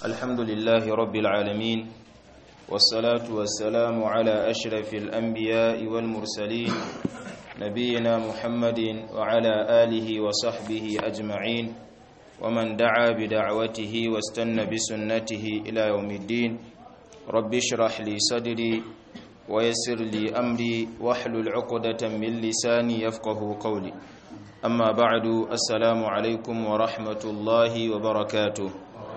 الحمد لله رب العالمين والصلاة والسلام على أشرف الأنبياء والمرسلين نبينا محمد وعلى آله وصحبه أجمعين ومن دعا بدعوته واستنى بسنته إلى يوم الدين رب اشرح لي صدري ويسر لي أمري واحلل عقدة من لساني يفقه قولي أما بعد السلام عليكم ورحمة الله وبركاته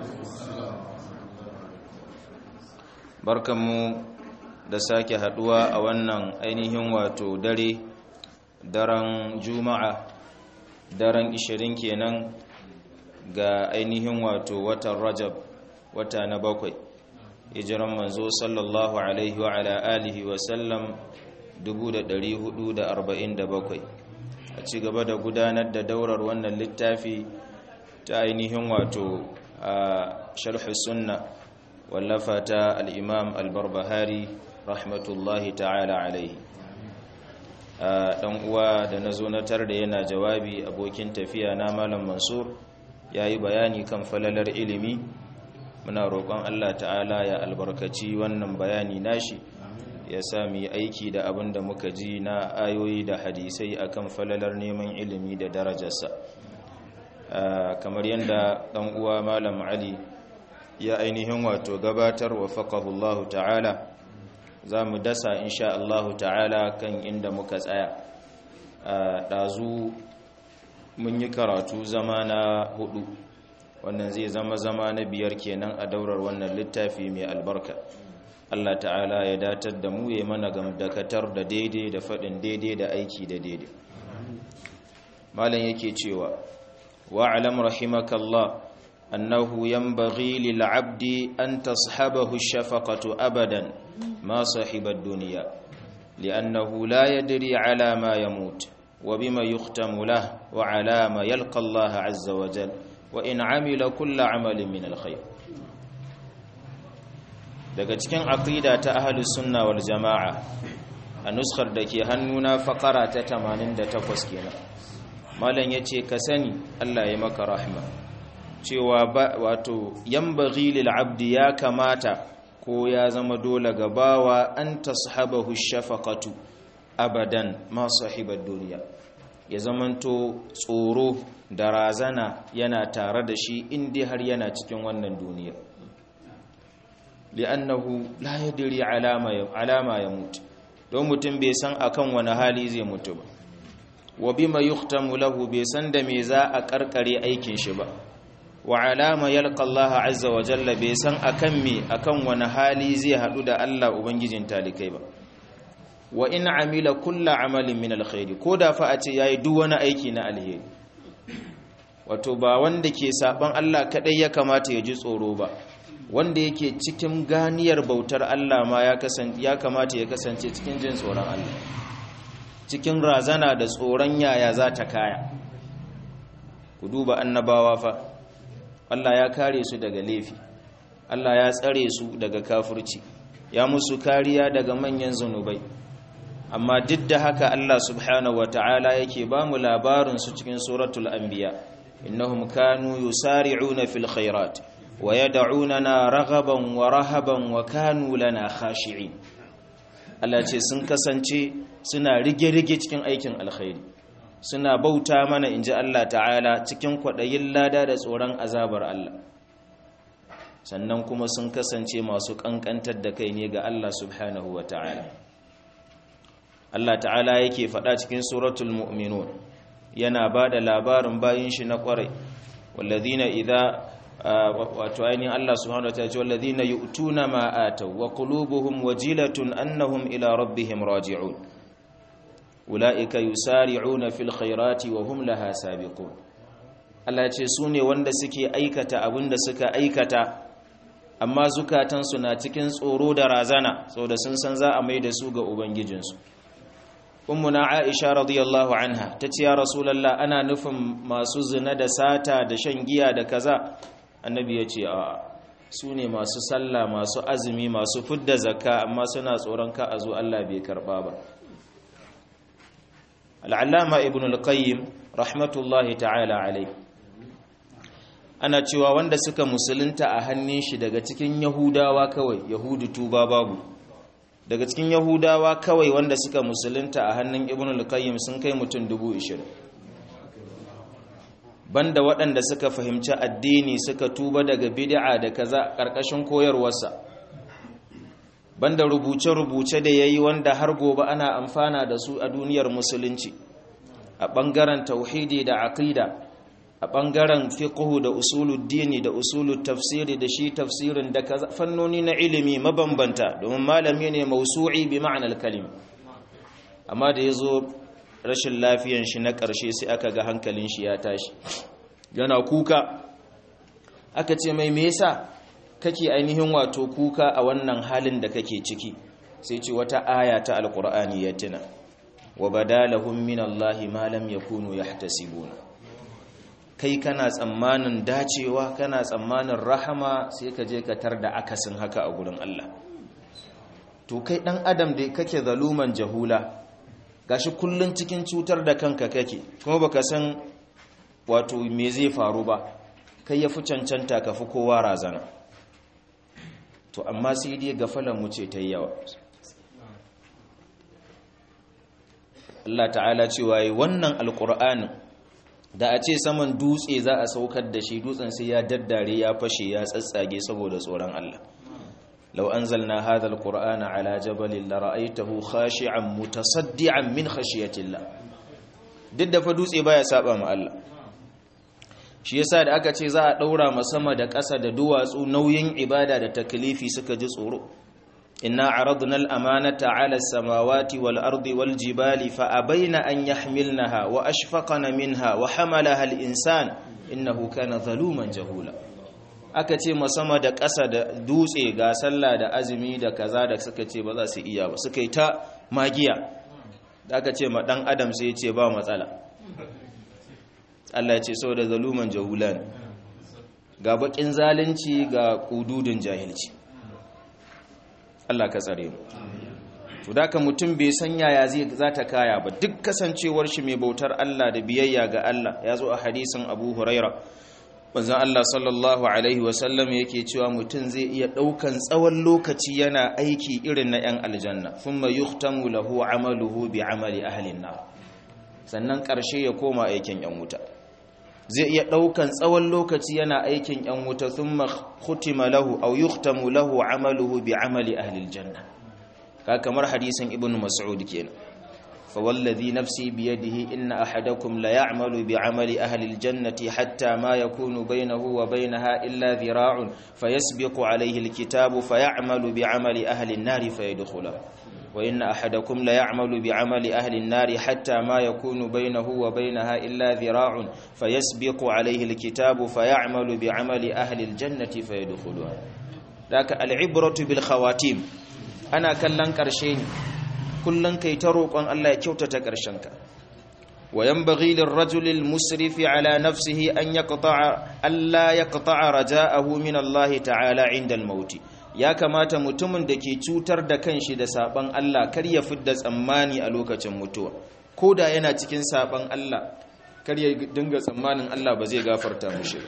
barkanmu da sake haduwa a wannan ainihin wato dare daren juma'a daren 20 kenan ga ainihin wato watan rajab wata na bakwai hijiran manzo sallallahu alaihi wa ala alihi wa sallam 1447 a ci gaba da gudanar da daurar wannan littafi ta ainihin wato a sharhu sunna wallafa ta al'imam albarbahari rahmatullahi ta'ala alaihi ɗan uwa da na zo na tar da yana jawabi abokin tafiya na malam mansur ya yi bayani kan falalar ilimi muna roƙon allah ta'ala ya albarkaci wannan bayani nashi ya sami aiki da abin da muka ji na ayoyi da hadisai akan falalar neman ilimi da darajarsa kamar yadda ɗan uwa malam ali ya ainihin wato gabatar wa faƙahullahu ta'ala za mu dasa insha Allahu ta'ala kan inda muka tsaya ɗazu mun yi karatu zama na hudu wannan zai zama zama na biyar kenan a daurar wannan littafi mai albarka Allah ta'ala ya datar da mu ya mana gamdakatar da daidai da faɗin daidai da aiki da daidai malam yake cewa wa'alam rahimakallah أنه ينبغي للعبد أن تصحبه الشفقة أبدا ما صاحب الدنيا لأنه لا يدري على ما يموت وبما يختم له وعلى ما يلقى الله عز وجل وإن عمل كل عمل من الخير daga cikin aqida ta ahlus sunna wal jamaa a nuskar da ke hannuna fakara ta 88 kenan malam yace ka sani Allah ya maka rahma cewa wato yambaghi lil abdi ya kamata ko ya zama dole ga bawa an tashabahu shafaqatu abadan ma sahibad duniya ya zamanto tsoro da razana yana tare da shi inda har yana cikin wannan duniya li'annahu la yadri alama alama yamut don mutum bai san akan wani hali zai mutu ba wa bima yuhtamu lahu bai san da me za a karkare aikin shi ba wa alama yalqa Allah azza wa jalla bai san akan me akan wani hali zai hadu da Allah ubangijin talikai ba wa in amila kullu amalin min alkhairi ko da fa a ce yayi duk wani aiki na alheri wato ba wanda ke saban Allah kadai ya kamata ya ji tsoro ba wanda yake cikin ganiyar bautar Allah ma ya kasance ya kamata ya kasance cikin jin tsoron Allah cikin razana da tsoron yaya za ta kaya ku duba annabawa fa Allah ya kare su daga laifi Allah ya tsare su daga kafirci ya musu kariya daga manyan zanubai amma duk da haka Allah subhanahu wata'ala yake ba mu labarin su cikin suratul anbiya innahum kanu yusari'una fil khairat wa yad'unana raghaban wa rahaban wa kanu lana khashi'in Allah ce sun kasance suna rige-rige cikin aikin alkhairi suna bauta mana in ji Allah ta'ala cikin kwaɗayin lada da tsoron azabar Allah sannan kuma sun kasance masu ƙanƙantar da kai ne ga Allah subhanahu wa ta'ala Allah ta'ala yake faɗa cikin suratul mu'minun yana ba da labarin bayin shi na ƙwarai wallazina idza wato ainihin Allah subhanahu wa ta'ala ce wallazina yu'tuna ma ataw wa qulubuhum wajilatun annahum ila rabbihim raji'un ula'ika yusari'una fil khairati wa hum laha sabiqun Allah ce su ne wanda suke aikata abin da suka aikata amma zukatansu na cikin tsoro da razana saboda sun san za a mai da su ga ubangijinsu ummuna aisha radiyallahu anha ta ce ya rasulullah ana nufin masu zina da sata da shan giya da kaza annabi ya ce a su ne masu sallah masu azumi masu fudda zakka amma suna tsoron ka a zo Allah bai karba ba al'allama ibn al-qayyim rahmatullahi ta'ala alai ana cewa wanda suka musulunta a hannun shi daga cikin yahudawa kawai yahudu tuba babu daga cikin yahudawa kawai wanda suka musulunta a hannun ibn al-qayyim sun kai mutum dubu ishirin banda waɗanda suka fahimci addini suka tuba daga bid'a da kaza ƙarƙashin koyarwarsa banda rubuce-rubuce da yayi wanda har gobe ana amfana da su a duniyar musulunci a ɓangaren tauhidi da aqida a ɓangaren fiqhu da usuluddini da usulul tafsiri da shi tafsirin da kaza fannoni na ilimi mabambanta domin malami ne mausu'i bi ma'anar kalim amma da yazo rashin lafiyan shi na ƙarshe sai aka ga hankalin shi ya tashi yana kuka aka ce mai me yasa kake ainihin wato kuka a wannan halin da kake ciki sai ce wata aya ta alqur'ani ya tuna wa badalahum min allahi ma lam yakunu yahtasibuna kai kana tsammanin dacewa kana tsammanin rahama sai ka je ka tar da akasin haka a gurin Allah to kai dan adam da kake zaluman jahula gashi kullun cikin cutar da kanka kake kuma baka san wato me zai faru ba kai yafi cancanta ka fi kowa razana to amma sai dai gafalan mu ce ta yawa Allah ta'ala cewa yi wannan alqur'anin da a ce saman dutse za a saukar da shi dutsen sai ya daddare ya fashe ya tsatsage saboda tsoron Allah لو أنزلنا هذا القرآن على جبل لرأيته خاشعا متصدعا من خشية الله duk da fa dutse baya saba ma Allah shi yasa da aka ce za a daura ma sama da ƙasa da duwatsu nauyin ibada da taklifi suka ji tsoro inna aradna al-amanata 'ala as-samawati wal ardi wal jibali fa abaina an yahmilnaha wa ashfaqna minha wa hamalaha al-insan innahu kana zaluman jahula aka ce sama da ƙasa da dutse ga sallah da azumi da kaza da suka ce ba za su iya ba suka yi ta magiya da aka ce ma ɗan adam sai ce ba matsala Allah ya ce sau da zaluman jahulan ga baƙin zalunci ga ƙududun jahilci Allah ka tsare mu to da ka mutum bai san yaya zai za ta kaya ba duk kasancewar shi mai bautar Allah da biyayya ga Allah ya zo a hadisin Abu Huraira manzon Allah sallallahu alaihi wasallam yake cewa mutum zai iya daukan tsawon lokaci yana aiki irin na 'yan aljanna thumma yuhtamu lahu amaluhu bi amali ahli nar sannan karshe ya koma aikin 'yan wuta zai iya daukan tsawon lokaci yana aikin 'yan wuta thumma khutima lahu aw yuhtamu lahu amaluhu bi amali ahli aljanna ka kamar hadisin ibnu mas'ud kenan فوالذي نفسي بيده إن أحدكم ليعمل بعمل أهل الجنة حتى ما يكون بينه وبينها إلا ذراع فيسبق عليه الكتاب فيعمل بعمل أهل النار فيدخله وإن أحدكم ليعمل بعمل أهل النار حتى ما يكون بينه وبينها إلا ذراع فيسبق عليه الكتاب فيعمل بعمل أهل الجنة فيدخلها ذاك العبرة بالخواتيم أنا كلن كرشين kullun kai ta roƙon Allah ya kyautata ƙarshenka wa yanbaghi lirrajuli almusrifi ala nafsihi an yaqta'a alla yaqta'a raja'ahu min Allah ta'ala 'inda al-maut ya kamata mutumin da ke cutar da kanshi da saban Allah kar ya fidda tsammani a lokacin mutuwa koda yana cikin saban Allah kar ya dinga tsammanin Allah ba zai gafarta mishi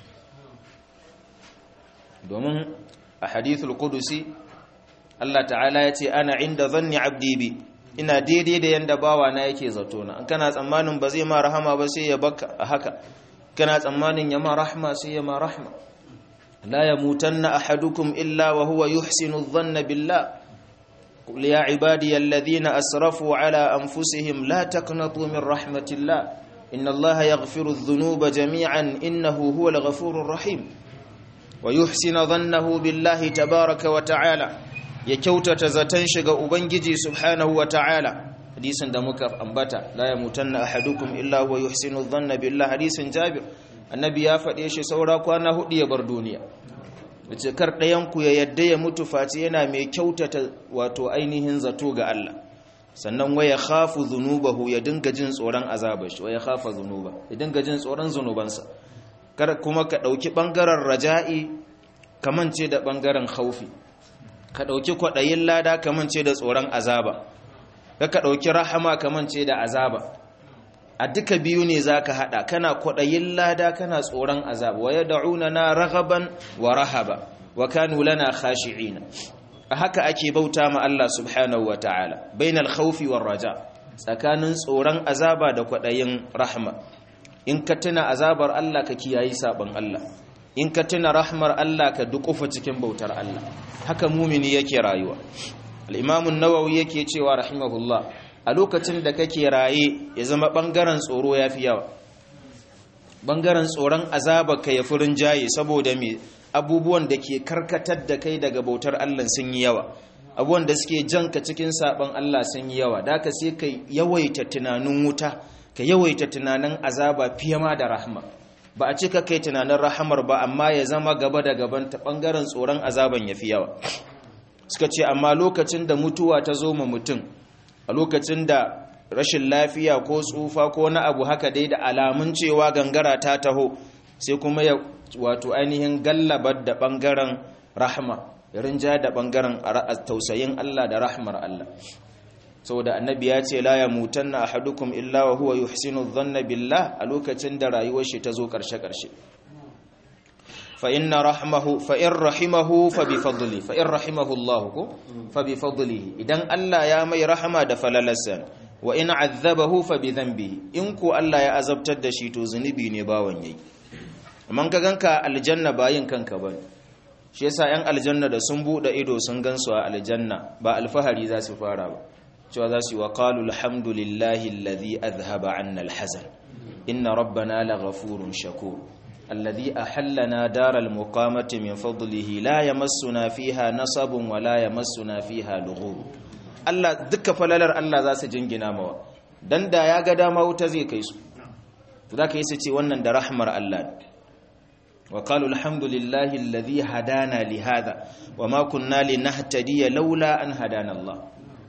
domin a hadithul qudusi Allah ta'ala ya ce ana inda zanni abdi bi ina daidai da yanda bawa na yake zato na kana tsammanin ba zai ma rahama ba sai ya baka a haka kana tsammanin ya ma rahma sai ya ma rahma la yamutanna ahadukum illa wa huwa yuhsinu dhanna billah qul ya ibadiy alladhina asrafu ala anfusihim la taqnatu min rahmatillah inna allaha yaghfiru adh-dhunuba jami'an innahu huwal ghafurur rahim wa yuhsinu dhannahu billahi tabaaraka wa ta'ala ya kyautata zaton shiga ubangiji subhanahu wa ta'ala hadisin da muka ambata la yamutanna ahadukum illa huwa yuhsinu dhanna billah hadisin jabir annabi ya faɗe shi saura kwana hudu ya bar duniya dace kar ɗayan ku ya yadda ya mutu face yana mai kyautata wato ainihin zato ga Allah sannan waya khafu dhunubahu ya dinga jin tsoron azabar shi waya khafa dhunuba ya dinga jin tsoron zunubansa kar kuma ka dauki bangaren raja'i kamance da bangaren khaufi ka ɗauki kwaɗayin lada kamance da tsoron azaba ka ka ɗauki rahama kamance da azaba a duka biyu ne zaka hada kana kwadayin lada kana tsoron azab wa yad'una na raghaban wa rahaba wa kanu lana khashi'ina haka ake bauta ma Allah subhanahu wa ta'ala bainal khawfi war raja tsakanin tsoron azaba da kwadayin rahma in ka tuna azabar Allah ka kiyayi sabon Allah in ka tuna rahmar Allah ka dukufa cikin bautar Allah haka mumini yake rayuwa al-imam an-nawawi yake cewa rahimahullah a lokacin da kake raye ya zama bangaren tsoro yafi yawa bangaren tsoron azaba ka ya furin jaye saboda me abubuwan da ke karkatar da kai daga bautar Allah sun yi yawa abubuwan da suke janka cikin sabon Allah sun yi yawa da ka sai ka yawaita tunanin wuta ka yawaita tunanin azaba fiye ma da rahma ba a cika kai tunanin rahamar ba amma ya zama gaba da gaban ta bangaren tsoron azaban ya fi yawa suka ce amma lokacin da mutuwa ta zo ma mutum a lokacin da rashin lafiya ko tsufa ko na abu haka dai da alamun cewa gangara ta taho sai kuma ya wato ainihin gallabar da bangaren rahma ya rinja da bangaren tausayin Allah da rahmar Allah saboda annabi ya ce la yamutanna ahadukum illa wa huwa yuhsinu dhanna billah a lokacin da rayuwar shi ta zo karshe karshe fa inna rahmahu fa in rahimahu fa bi fadli fa in rahimahu Allah ko fa bi fadlihi idan Allah ya mai rahama da falalarsa wa in azzabahu fa bi dhanbihi in ko Allah ya azabtar da shi to zunubi ne bawan yayi amma ka ganka aljanna bayin kanka bane shi yasa yan aljanna da sun bude ido sun gansu a aljanna ba alfahari za su fara ba cewa za su yi wa qalu alhamdulillahi alladhi adhhaba 'anna alhazan inna rabbana laghafurun shakur alladhi ahallana daral muqamati min fadlihi la yamassuna fiha nasabun wa la yamassuna fiha lughub Allah duka falalar Allah za su jingina mawa dan da ya ga dama wuta zai kai su to zaka yi su ce wannan da rahmar Allah wa qalu alhamdulillahi alladhi hadana li hadha wa ma kunna linahtadiya laula an hadana Allah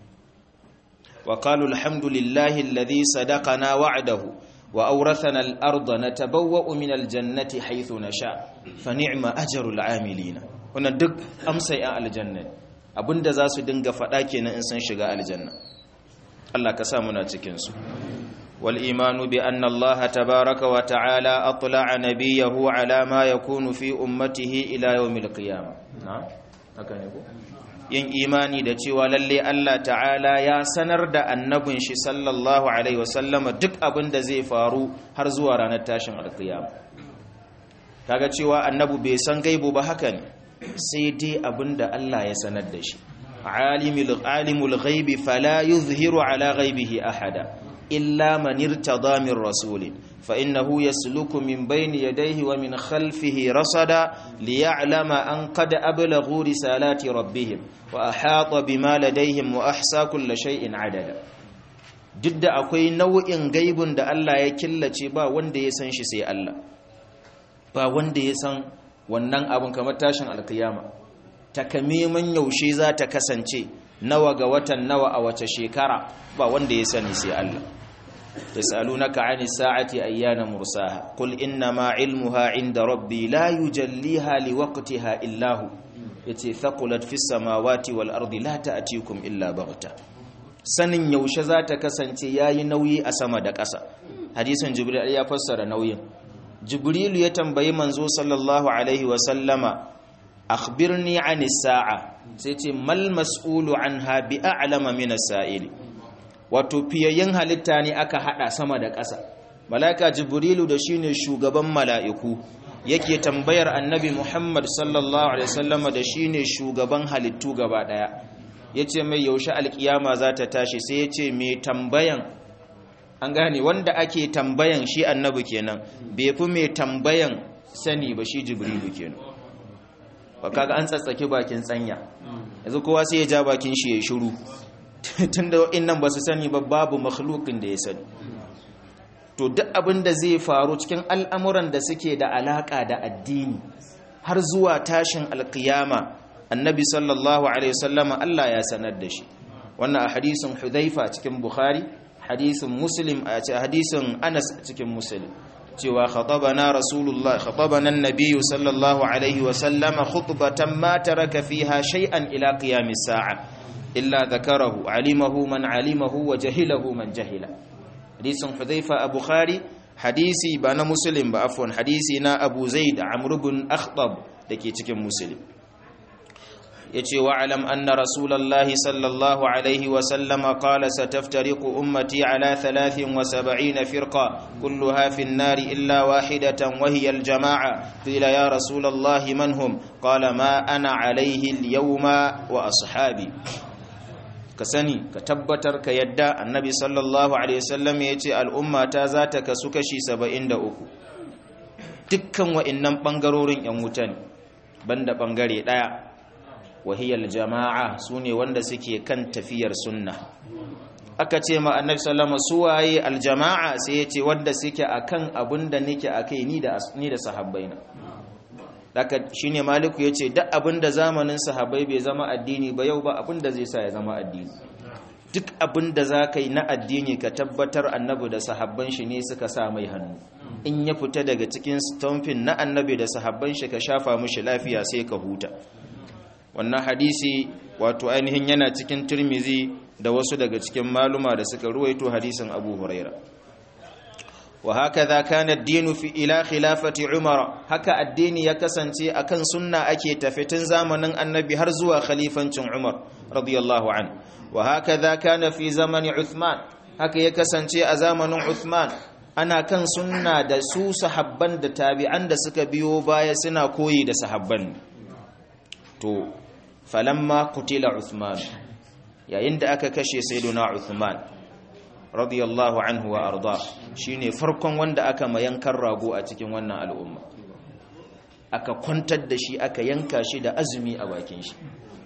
وقالوا الحمد لله الذي صدقنا وعده وأورثنا الأرض نتبوأ من الجنة حيث نشاء فنعم أجر العاملين wannan duk amsa ya aljanna abinda za su dinga faɗa kenan in sun shiga aljanna Allah ka sa muna cikin su wal imanu bi anna Allah tabaaraka wa ta'ala atla'a nabiyahu ala ma yakunu fi ummatihi ila yawmil qiyamah na haka ne ko yin imani da cewa lalle Allah ta'ala ya sanar da annabin shi sallallahu alaihi wasallama duk abin da zai faru har zuwa ranar tashin alkiyama kaga cewa annabu bai san gaibu ba haka ne sai dai abin da Allah ya sanar da shi alimul alimul ghaibi fala yuzhiru ala ghaibihi ahada illa man irtada min rasulin fa innahu yasluku min bayni yadayhi wa min khalfihi rasada liya'lama an qad ablaghu risalati rabbihim wa ahata bima ladayhim wa ahsa kulli shay'in adada duk da akwai nau'in gaibun da Allah ya killace ba wanda ya san shi sai Allah ba wanda ya san wannan abun kamar tashin alkiyama takamiman yaushe za ta kasance nawa ga watan nawa a wace shekara ba wanda ya sani sai Allah yasalunaka ani sa'ati ayyana mursaha qul inna ma ilmuha inda rabbi la yujalliha liwaqtiha illa hu yace thaqulat fis samawati wal ardi la ta'tikum illa baghta sanin yaushe za ta kasance yayi nauyi a sama da ƙasa hadisin jibril ya fassara nauyin jibril ya tambayi manzo sallallahu alaihi wa sallama akhbirni ani sa'a sai ce mal mas'ulu anha bi a'lama min as-sa'ili wato fiyayyen halitta ne aka hada sama da ƙasa malaka jibrilu da shine shugaban mala'iku yake tambayar annabi muhammad sallallahu alaihi wasallam da shine shugaban halittu gaba daya yace mai yaushe alkiyama za ta tashi sai yace mai tambayan an gane wanda ake tambayan shi annabi kenan bai fi mai tambayan sani ba shi jibrilu kenan ba kaga an tsatsake bakin tsanya yanzu kowa sai ya ja bakin shi ya shiru tunda wa'annan ba su sani ba babu makhlukin da ya sani to duk abin da zai faru cikin al'amuran da suke da alaka da addini har zuwa tashin alkiyama annabi sallallahu alaihi wasallama Allah ya sanar da shi wannan a hadisin hudhaifa cikin bukhari hadisin muslim a hadisin anas cikin muslim cewa khatabana rasulullah khatabana annabiyyu sallallahu alaihi wasallama khutbatan ma taraka fiha shay'an ila qiyamis sa'a illa dhakarahu alimahu man alimahu wa jahilahu man jahila hadisin hudhaifa a bukhari hadisi ba na muslim ba afwan hadisi na abu zaid amr ibn akhtab dake cikin muslim yace wa alam anna rasulullahi sallallahu alaihi wa sallama qala sataftariqu ummati ala 73 firqa kulluha fi an-nar illa wahidatan wa hiya al-jama'a qila ya rasulullahi man hum qala ma ana alaihi al-yawma wa ashabi ka sani ka tabbatar ka yadda annabi sallallahu alaihi wasallam yace al'umma ta za ta kasu kashi 73 dukkan wa'annan bangarorin yan wuta ne banda bangare daya wahiyar jama'a su ne wanda suke kan tafiyar sunna aka ce ma annabi sallama su waye aljama'a sai ya ce wanda suke akan abin da nake akai ni da ni da sahabbaina daga shine maliku yace duk abin da zamanin sahabbai bai zama addini ba yau ba abin da zai sa ya zama addini duk abin da za ka yi na addini ka tabbatar annabi da sahabban shi ne suka sa mai hannu in ya fita daga cikin stomfin na annabi da sahabban shi ka shafa mishi lafiya sai ka huta wannan hadisi wato ainihin yana cikin turmizi da wasu daga cikin maluma da suka ruwaito hadisin abu huraira wa haka za kana dinu fi ila khilafati umar haka addini ya kasance akan sunna ake tafitin zamanin annabi har zuwa khalifancin umar radiyallahu an wa haka za kana fi zamani uthman haka ya kasance a zamanin uthman ana kan sunna da su sahabban da tabi'an da suka biyo baya suna koyi da sahabban to falamma kutila Uthman yayin da aka kashe sayyiduna Uthman radiyallahu anhu wa arda shine farkon wanda aka mayankan rago a cikin wannan al'umma aka kwantar da shi aka yanka shi da azumi a bakin shi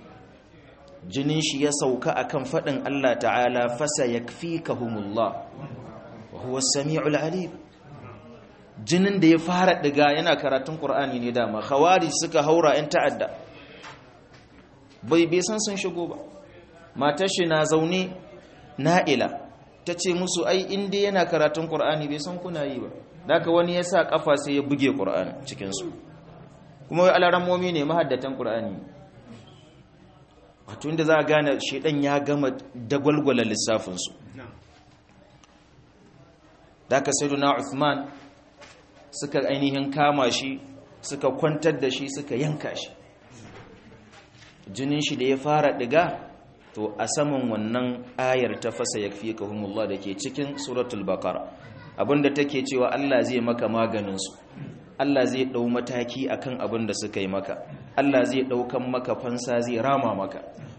jinin shi ya sauka akan fadin Allah ta'ala fasa yakfikahumullah wa huwa as-sami'ul alim jinin da ya fara diga yana karatun Qur'ani ne dama khawarij suka haura in ta'adda bai bai san sun shigo ba matar shi na zaune na'ila ta ce musu ai inda yana karatun ƙur'ani bai san kuna yi ba daga wani ya sa ƙafa sai ya buge ƙur'ani cikinsu kuma wai alarammomi ne mahaddatan ƙur'ani wato inda za a gane shaidan ya gama dagwalgwala lissafinsu daga sayyiduna Uthman suka ainihin kama shi suka kwantar da shi suka yanka shi jinin shi da ya fara diga to a saman wannan ayar ta fasa yakfikahumullah da ke cikin suratul baqara abinda take cewa Allah zai maka maganin su Allah zai dau mataki akan abin da suka yi maka Allah zai daukan maka fansa zai rama maka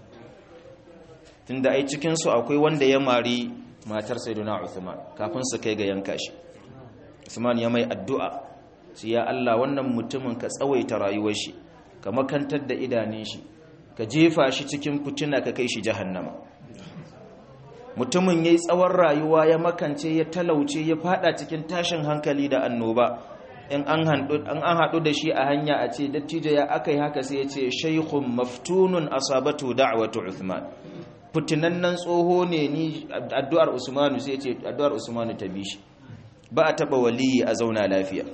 tunda ai cikin su akwai wanda ya mari matar sayyidina Uthman kafin su kai ga yanka shi Uthman ya mai addu'a sai ya Allah wannan mutumin ka tsawaita rayuwar shi ka makantar da idanun shi ka jefa shi cikin fitina ka kai shi jahannama mutumin yayi tsawon rayuwa ya makance ya talauce ya fada cikin tashin hankali da annoba in an haɗu da shi a hanya a ce dattijo ya aka yi haka sai ya ce shaikhun maftunun asabatu da'watu uthman fitinannen tsoho ne ni addu'ar usmanu sai ya ce addu'ar usmanu ta bi shi ba a taɓa waliyi a zauna lafiya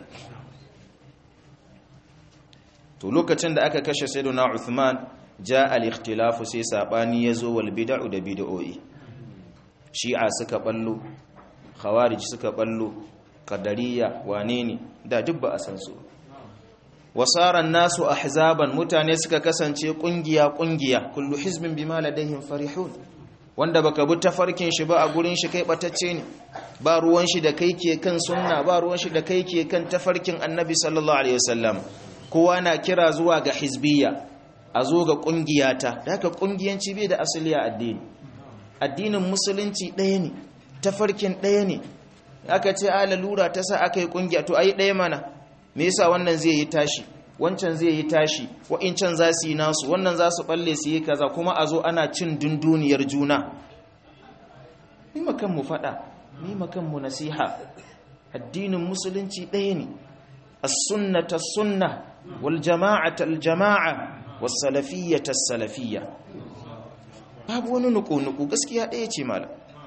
to lokacin da aka kashe sayyiduna uthman ja al-ikhtilafu sai sabani yazo wal bid'u da bid'o'i shi'a suka ballo khawarij suka ballo qadariyya wane ne da duk ba a san su wasaran nasu ahzaban mutane suka kasance kungiya kungiya kullu hizbin bima ladaihim farihun wanda baka bi tafarkin shi ba a gurin shi kai batacce ne ba ruwan shi da kai ke kan sunna ba ruwan shi da kai ke kan tafarkin annabi sallallahu alaihi wasallam kowa na kira zuwa ga hizbiyya a zo ga kungiyata da haka kungiyanci bai da asali a addini addinin musulunci ɗaya ne tafarkin ɗaya ne aka ce a lalura ta sa aka yi kungiya to ayi ɗaya mana me yasa wannan zai yi tashi wancan zai yi tashi wa'incan za su yi nasu wannan za su balle su yi kaza kuma a zo ana cin dunduniyar juna ni makan mu faɗa ni makan mu nasiha addinin musulunci ɗaya ne as-sunnata sunna wal jama'ata al jama'a was salafiyyata salafiyya babu wani nuku-nuku gaskiya ɗaya ce malam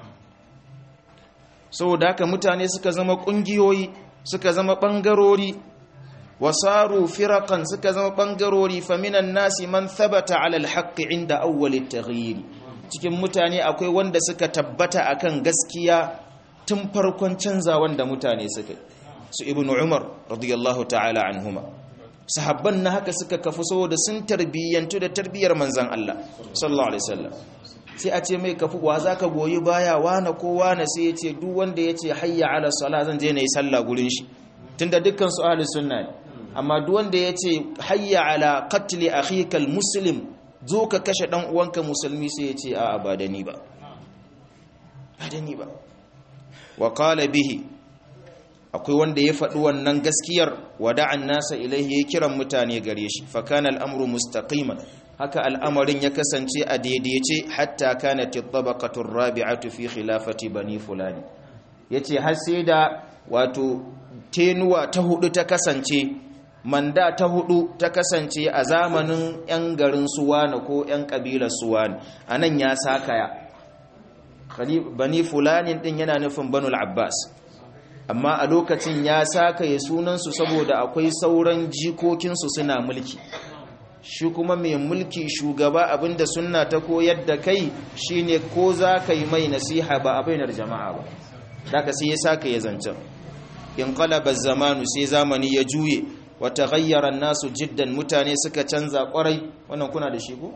saboda haka mutane suka zama ƙungiyoyi suka zama ɓangarori wasaru firakan suka zama ɓangarori faminan nasi man thabata alal haqqi inda awwali taghyiri cikin mutane akwai wanda suka tabbata akan gaskiya tun farkon canzawan da mutane suka su ibnu umar radiyallahu ta'ala anhuma sahabban na haka suka kafu saboda sun tarbiyyantu da tarbiyyar manzan Allah sallallahu alaihi wasallam sai a ce mai kafu wa zaka goyi baya wana ko wana sai ya ce duk wanda ya ce hayya ala sala zan je na yi sallah gurin shi tunda dukkan su ahli sunna ne amma duk wanda ya ce hayya ala qatli akhika muslim zo ka kashe dan uwanka musulmi sai ya ce a'a ba da ni ba ba da ni ba wa qala bihi akwai wanda ya faɗi wannan gaskiyar wada'an nasa ilaihi ya kiran mutane gare shi fa kana al'amru mustaqiman haka al'amarin ya kasance a daidaice hatta kanat at-tabaqatu ar-rabi'atu fi khilafati bani fulani yace har sai da wato tenuwa ta hudu ta kasance manda ta hudu ta kasance a zamanin yan garin suwana ko yan kabilar suwana anan ya sakaya bani fulani din yana nufin banul abbas amma a lokacin ya sakaye sunansu saboda akwai sauran jikokinsu suna mulki shi kuma mai mulki shugaba abinda sunna ta koyar da kai shine ko za ka yi mai nasiha ba a bainar jama'a ba daga sai ya saka ya zancen in qalaba zamanu sai zamani ya juye wa taghayyara nasu jiddan mutane suka canza kwarai wannan kuna da shi ko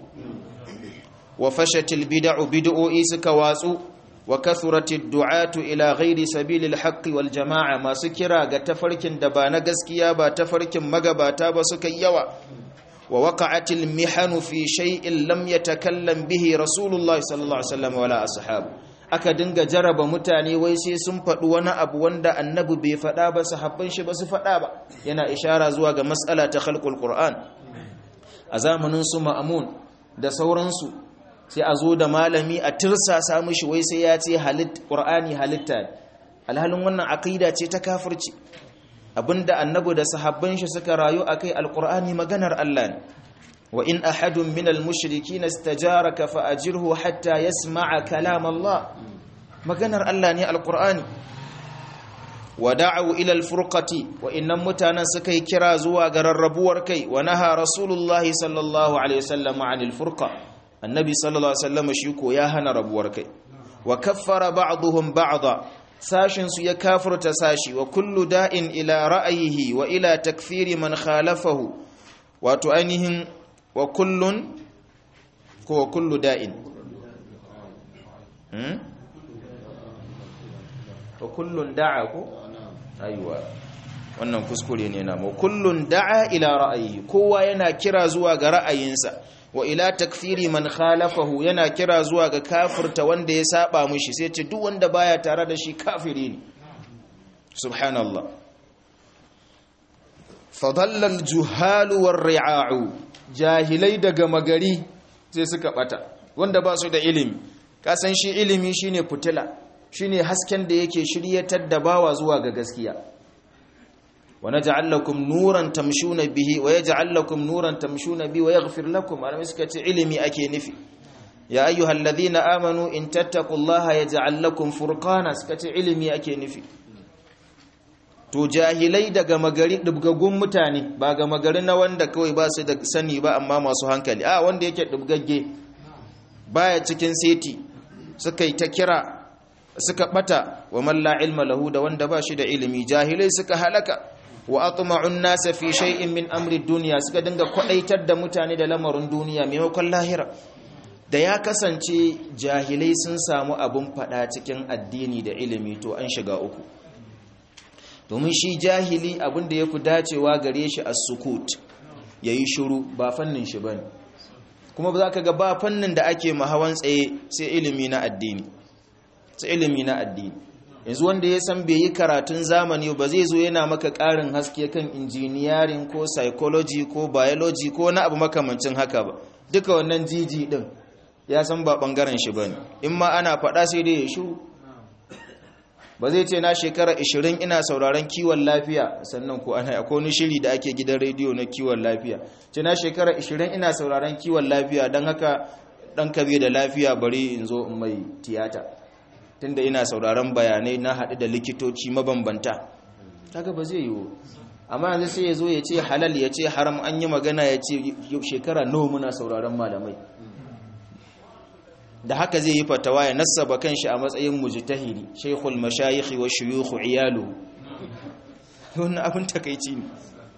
wa fashatil bid'u bid'o'i suka watsu wa kathuratid du'atu ila ghairi sabilil haqqi wal jama'a masu kira ga tafarkin da ba na gaskiya ba tafarkin magabata ba suka yawa wa waqa'atil mihanu fi shay'in lam yatakallam bihi rasulullahi sallallahu alaihi wasallam wala ashabu aka dinga jaraba mutane wai sai sun faɗi wani abu wanda annabi bai faɗa ba sahabban shi ba su faɗa ba yana ishara zuwa ga matsala ta khalqul qur'an a zamanin su ma'amun da sauransu sai a zo da malami a tirsasa mishi wai sai ya ce halit qur'ani halitta alhalin wannan aqida ce ta kafirci abinda annabi da sahabban shi suka rayu akai alqur'ani maganar Allah ne wa in ahadun minal mushrikin istajaraka fa ajirhu hatta yasma'a kalam Allah maganar Allah ne alqur'ani wa da'u ila alfurqati wa innam mutanan suka yi kira zuwa ga rarrabuwar kai wa naha rasulullahi sallallahu alaihi wasallam 'anil furqa annabi sallallahu alaihi wasallam shi ko ya hana rabuwar kai wa kaffara ba'dhum ba'dha sashin su ya kafirta sashi wa kullu da'in ila ra'ayihi wa ila takfiri man khalafahu wato ainihin wa kullun ko wa kullu da'in hmm? wa kullun da'a ko aiwa wannan kuskure ne na mu kullun da'a ila ra'ayi kowa yana kira zuwa ga ra'ayinsa wa ila takfiri man khalafahu yana kira zuwa ga kafirta wanda ya saba mishi sai ce duk wanda baya tare da shi kafiri ne subhanallah fadalla al-juhalu war-ri'a'u jahilai daga magari sai suka bata wanda ba su da ilimi kasan shi ilimi shine fitila shine hasken da yake shiryatar da bawa zuwa ga gaskiya wa naj'al lakum nuran tamshuna bihi wa yaj'al lakum nuran tamshuna bihi wa yaghfir lakum alamai suka ce ilimi ake nufi ya ayyuhalladhina amanu in tattaqullaha yaj'al lakum furqana suka ce ilimi ake nufi to jahilai daga magari dubgaggun mutane ba ga magari na wanda kawai ba su da sani ba amma masu hankali a wanda yake dubgagge baya cikin seti suka yi ta kira suka bata wa man la ilma lahu da wanda ba shi da ilimi jahilai suka halaka wa atma'un nasa fi shay'in min amri dunya suka dinga kwadaitar da mutane da lamarin duniya maimakon lahira da ya kasance jahilai sun samu abun fada cikin addini da ilimi to an shiga uku domin shi jahili abin da ya fi dacewa gare shi a sukut ya yi shuru ba fannin shi ba ne kuma ba za ka ga ba fannin da ake mahawan tsaye sai ilimi na addini sai ilimi na addini yanzu wanda ya san bai yi karatun zamani ba zai zo yana maka ƙarin haske kan injiniyarin ko psychology ko biology ko na abu makamancin haka ba duka wannan jiji din ya san ba ɓangaren shi ba ne in ma ana faɗa sai dai ya shuru ba zai ce na shekara 20 ina sauraron kiwon lafiya sannan ko ana akwai wani shiri da ake gidan rediyo na kiwon lafiya ce na shekara 20 ina sauraron kiwon lafiya don haka dan kabe da lafiya bari in zo in mai tiyata tunda ina sauraron bayanai na haɗu da likitoci mabambanta kaga ba zai yiwu amma yanzu sai ya zo ya ce halal ya ce haram an yi magana ya ce shekara nawa muna sauraron malamai da haka zai yi fatawa ya nassaba kanshi a matsayin mujtahidi shaykhul mashayikh wa shuyukh iyalu wannan abin takeici ne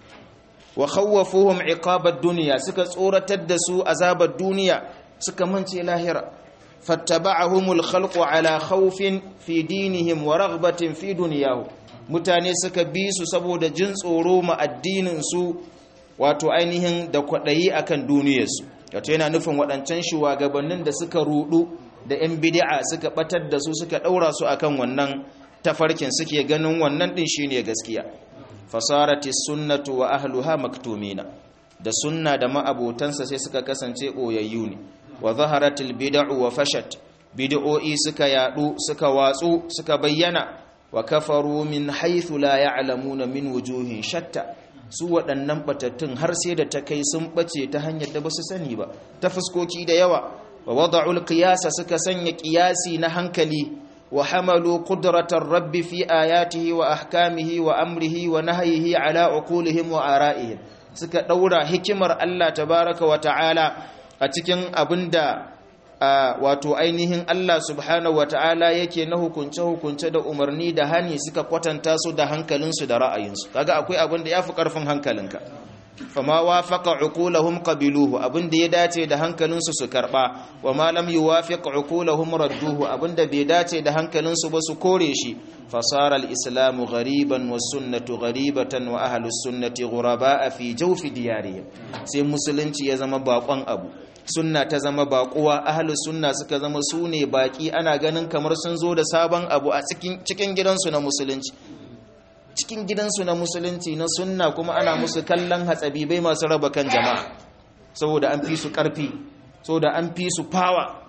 wa khawwafuhum iqabad dunya suka tsoratar da su azabar duniya suka mance lahira fattaba'ahumul khalqu ala khawfin fi dinihim wa raghbatin fi dunyahum mutane suka bi su saboda jin tsoro ma addinin su wato ainihin da kwadayi akan duniyarsu wato yana nufin waɗancan shugabannin da suka rudu da yan bid'a suka batar da su suka daura su akan wannan tafarkin suke ganin wannan din shine gaskiya fasarati sunnatu wa ahluha maktumina da sunna da ma'abotansa sai suka kasance ɓoyayyu ne wa zaharatil bid'u wa fashat bid'o'i suka yadu suka watsu suka bayyana wa kafaru min haythu la ya'lamuna min wujuhin shatta su waɗannan batattun har sai da ta kai sun bace ta hanyar da basu sani ba ta fuskoki da yawa wa wada'ul qiyasa suka sanya qiyasi na hankali wa hamalu qudratar rabbi fi ayatihi wa ahkamihi wa amrihi wa nahyihi ala uqulihim wa ara'ihim suka daura hikimar Allah tabaraka wa ta'ala a cikin abinda wato ainihin Allah subhanahu wa ta'ala yake na hukunce hukunce da umarni da hani suka kwatanta su da hankalinsu da ra'ayinsu kaga akwai abin da yafi karfin hankalinka fama wafaqa uqulahum qabiluhu abinda ya dace da hankalinsu su karba wa ma lam yuwafiq uqulahum radduhu abinda bai dace da hankalinsu ba su kore shi fasara al-islamu ghariban was sunnatu gharibatan wa ahlus sunnati ghuraba fi jawfi diyarihim sai musulunci ya zama bakon abu sunna ta zama bakuwa ahlus sunna suka zama sune baki ana ganin kamar sun zo da sabon abu a cikin cikin gidansu na musulunci cikin gidansu na musulunci na sunna kuma ana musu kallon hatsabibai masu raba kan jama'a saboda an fi su karfi saboda an fi su fawa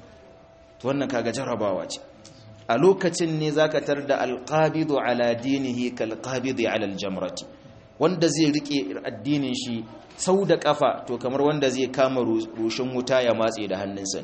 to wannan kaga jarabawa ce a lokacin ne zaka tar da alqabidu ala dinihi kalqabidi ala aljamrati wanda zai rike addinin shi sau da kafa to kamar wanda zai kama rushin wuta ya matse da hannunsa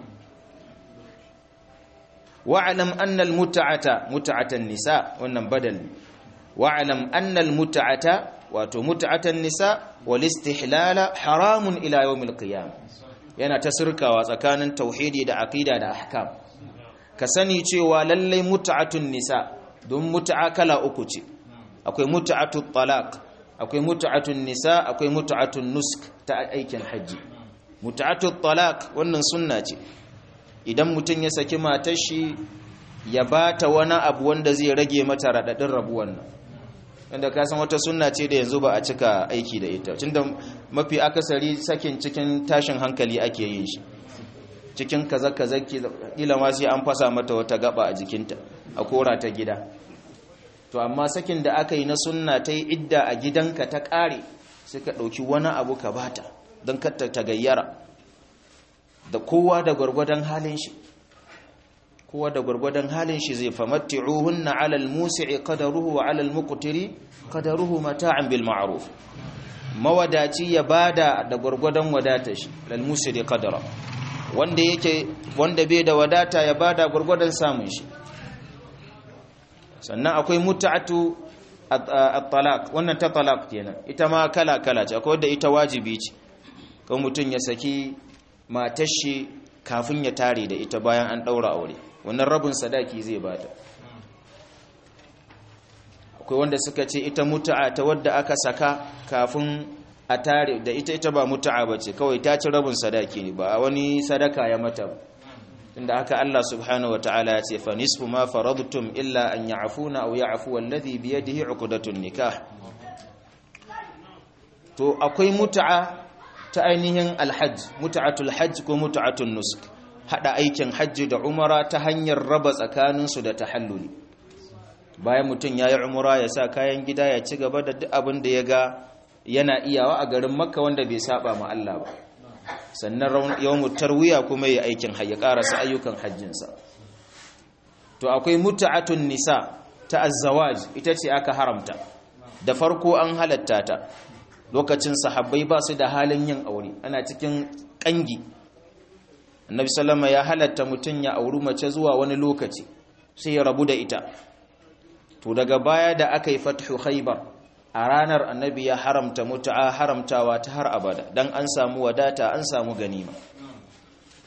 wa'alam anna almut'ata mut'atan nisa wannan badal wa'alam anna almut'ata wato mut'atan nisa wal istihlala haramun ila yawmil qiyam yana ta sirkawa tsakanin tauhidi da aqida da ahkam ka sani cewa lallai mut'atun nisa don mut'a kala uku ce akwai mut'atut talaq akwai mut'atun nisa akwai mut'atun nusk ta aikin haji mut'atut talaq wannan sunna ce idan mutum ya saki matar shi ya bata wani abu wanda zai rage mata radadin rabuwan nan wanda ka san wata sunna ce da yanzu ba a cika aiki da ita tunda mafi akasari sakin cikin tashin hankali ake yin shi cikin kaza kaza kila ma sai an fasa mata wata gaba a jikinta a kora ta gida to amma sakin da aka yi na sunna ta yi idda a gidanka ta ƙare sai ka ɗauki wani abu ka bata don katta ta gayyara da kowa da gwargwadon halin shi kowa da gwargwadon halin shi zai famatti'uhunna 'ala al-musi'i qadaruhu wa 'ala al-muqtiri qadaruhu mata'an bil ma'ruf mawadaci ya bada da gwargwadon wadata shi lal musi'i qadara wanda yake wanda bai da wadata ya bada gwargwadon samun shi sannan akwai mut'atu at-talaq wannan ta talaq kenan ita ma kala kala ce akwai da ita wajibi ce kan mutun ya saki matar shi kafin ya tare da ita bayan an daura aure wannan rabin sadaki zai bata akwai wanda suka ce ita mutu'a ta wadda aka saka kafin a tare da ita ita ba mutu'a bace kawai ta ci rabin sadaki ne ba wani sadaka ya mata inda haka Allah subhanahu wataala ya ce fa nisfu ma faradtum illa an ya'funa aw ya'fu alladhi bi yadihi 'uqdatun nikah to akwai mutu'a ta ainihin alhajj mutu'atul hajj ko mutu'atun nusk hada aikin hajji da umara ta hanyar raba tsakaninsu da tahalluli bayan mutum ya yi umara ya sa kayan gida ya ci gaba da duk abin da ya ga yana iyawa a garin makka wanda bai saba ma Allah ba sannan yawon tarwiya kuma ya aikin ya karasa ayyukan hajjinsa to akwai mutu'atun nisa ta azzawaj ita ce aka haramta da farko an halatta ta lokacin sahabbai ba su da halin yin aure ana cikin kangi annabi sallama ya halatta mutum ya auri mace zuwa wani lokaci sai ya rabu da ita to daga baya da aka yi fathu khaybar a ranar annabi ya haramta mutu'a haramtawa ta har abada dan an samu wadata an samu ganima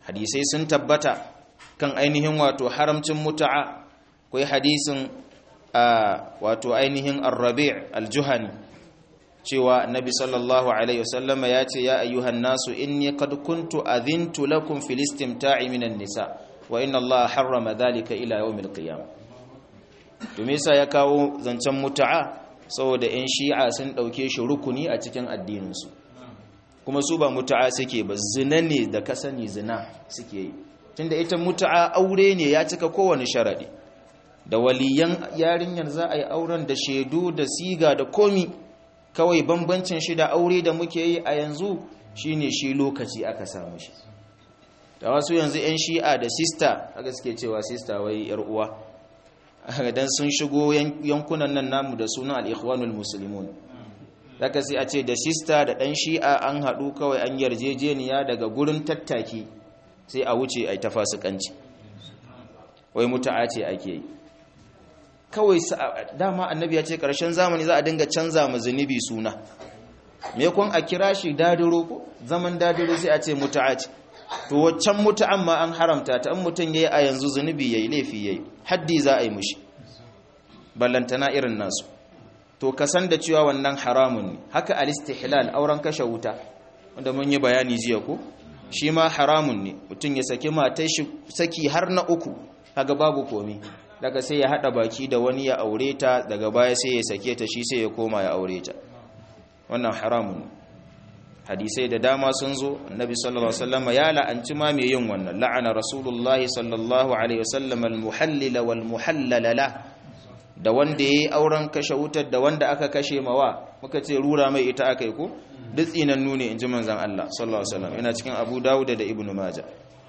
hadisai sun tabbata kan ainihin wato haramcin muta'a akwai hadisin wato ainihin ar-rabi' al-juhani cewa annabi sallallahu alaihi wasallama ya ce ya ayyuhan nasu inni qad kuntu adhintu lakum fil istimta'i minan nisa wa inna allaha harrama dhalika ila yawmil qiyamah to me yasa ya kawo zancen muta'a saboda yan shi'a sun dauke shi rukuni a cikin addinin su kuma su ba muta'a suke ba zina ne da ka sani zina suke yi tunda ita muta'a aure ne ya cika kowane sharadi da waliyan yarinyar za a yi auren da shaidu da siga da komi kawai bambancin shi da aure da muke yi a yanzu shine shi lokaci aka samu shi da wasu yanzu 'yan shi'a da sista aka suke cewa sista wai yar uwa dan sun shigo yankunan nan namu da sunan al-ikhwanul muslimun zaka sai a ce da sista da dan shi'a an haɗu kawai an yarjejeniya daga gurin tattaki sai a wuce ai ta fasikanci wai mutu'a ce ake yi kawai dama annabi ya ce ƙarshen zamani za a dinga canza ma zunubi suna me kun a kira shi dadiro ko zaman dadiro sai a ce mutu'a ce to waccan mutu'an ma an haramta ta in mutum yayi a yanzu zunubi yayi laifi yayi haddi za a yi mushi ballantana irin nasu to ka san da cewa wannan haramun ne haka al-istihlal auren kashe wuta wanda mun yi bayani jiya ko shi ma haramun ne mutum ya saki matar shi saki har na uku kaga babu komi daga sai ya hada baki da wani ya aure ta daga baya sai ya sake ta shi sai ya koma ya aure ta wannan haramun hadisai da dama sun zo annabi sallallahu alaihi wasallam ya la'anci ma mai yin wannan la'ana rasulullahi sallallahu alaihi wasallam al-muhallil wal muhallala la da wanda yayi auren kashe wutar da wanda aka kashe mawa muka ce rura mai ita akai ko duk tsinan nune inji manzon Allah sallallahu alaihi wasallam ina cikin Abu Dawud da Ibn Majah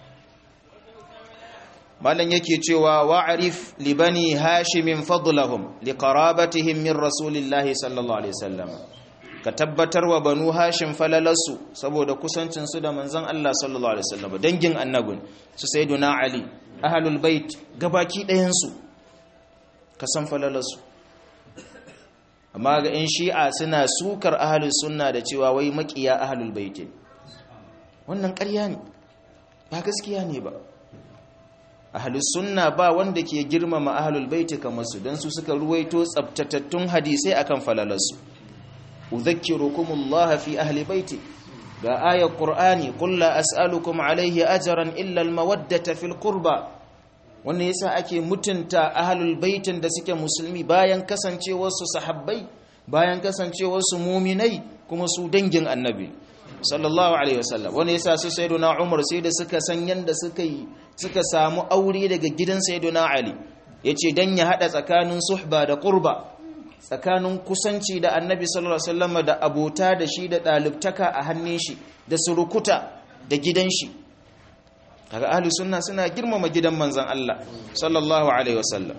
malan yake cewa wa'arif li bani hashimin fadlahum li qarabatihim min rasulillahi sallallahu alaihi wasallam ka tabbatar wa banu hashim falalarsu saboda kusancin su da manzon Allah sallallahu alaihi wasallam dangin annabin su sayyiduna ali ahlul bait gabaki ɗayan su ka san falalarsu amma ga in shi'a suna sukar ahlus sunna da cewa wai makiya ahlul bait wannan ƙarya ne ba gaskiya ne ba ahlus sunna ba wanda ke girmama ahlul baiti kamar su dan su suka ruwaito tsabtatattun hadisai akan falalarsu udhakkirukumullah fi ahli baiti ga ayar qur'ani qul la as'alukum alayhi ajran illa almawaddata fil qurba wannan yasa ake mutunta ahlul baitin da suke musulmi bayan kasancewar su sahabbai bayan kasancewar su mu'minai kuma su dangin annabi sallallahu alaihi wasallam wani yasa su sayyiduna umar sai da suka san yanda suka yi suka samu aure daga gidan sayyiduna ali yace dan ya hada tsakanin suhba da qurba tsakanin kusanci da annabi sallallahu alaihi wasallam da abota da shi da dalibtaka a hannun shi da surukuta da gidan shi kaga ahli sunna suna girmama gidan manzon Allah sallallahu alaihi wasallam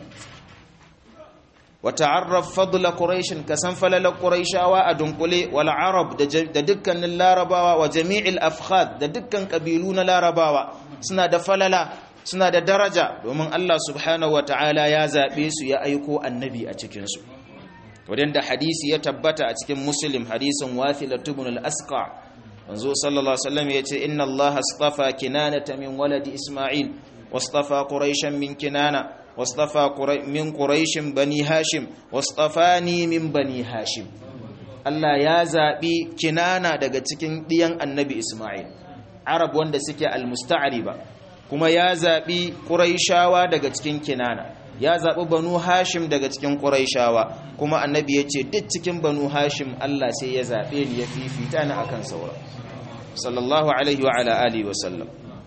wata'arraf fadla quraish kasan falala quraishawa a dunkule wal arab da dukkanin larabawa wa jami'il afkhad da dukkan kabilu na larabawa suna da falala suna da daraja domin Allah subhanahu wata'ala ya zabe su ya aiko annabi a cikin su wadanda hadisi ya tabbata a cikin muslim hadisin wathila ibn al-asqa manzo sallallahu alaihi wasallam yace inna Allah astafa kinanata min waladi isma'il wastafa quraishan min kinana واصطفى من قريش بني هاشم واصطفاني من بني هاشم Allah ya zaɓi kinana daga cikin ɗiyan annabi Ismail Arab wanda suke almusta'riba kuma ya zaɓi Quraishawa daga cikin kinana ya zaɓi Banu Hashim daga cikin Quraishawa kuma annabi ya ce duk cikin Banu Hashim Allah sai ya zaɓe ni ya fifita ni akan saura sallallahu alaihi wa ala alihi wa sallam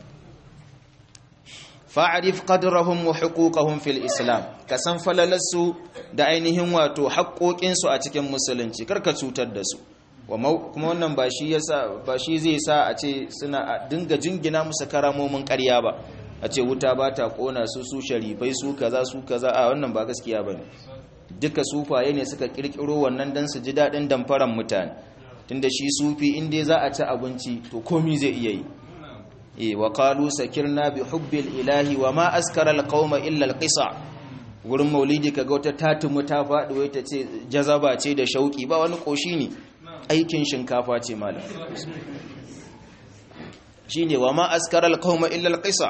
fa'arif qadrahum wa huquqahum fil islam ka san falalarsu da ainihin wato haƙoƙinsu a cikin musulunci karka cutar da su kuma wannan ba shi yasa ba shi zai sa a ce suna dinga jingina musu karamomin ƙarya ba a ce wuta ba ta kona su su sharifai su kaza su kaza a wannan ba gaskiya bane duka sufaye ne suka kirkiro wannan dan su ji dadin damfaran mutane tunda shi sufi in dai za a ci abinci to komi zai iya yi e wa qalu sakirna bi hubbil ilahi wa ma askara alqauma illa alqisa gurin maulidi kaga wata tatumu ta faɗi wai ta ce jazaba ce da shauki ba wani koshi ne aikin shinkafa ce malam shine wa ma askara alqawma illa alqisa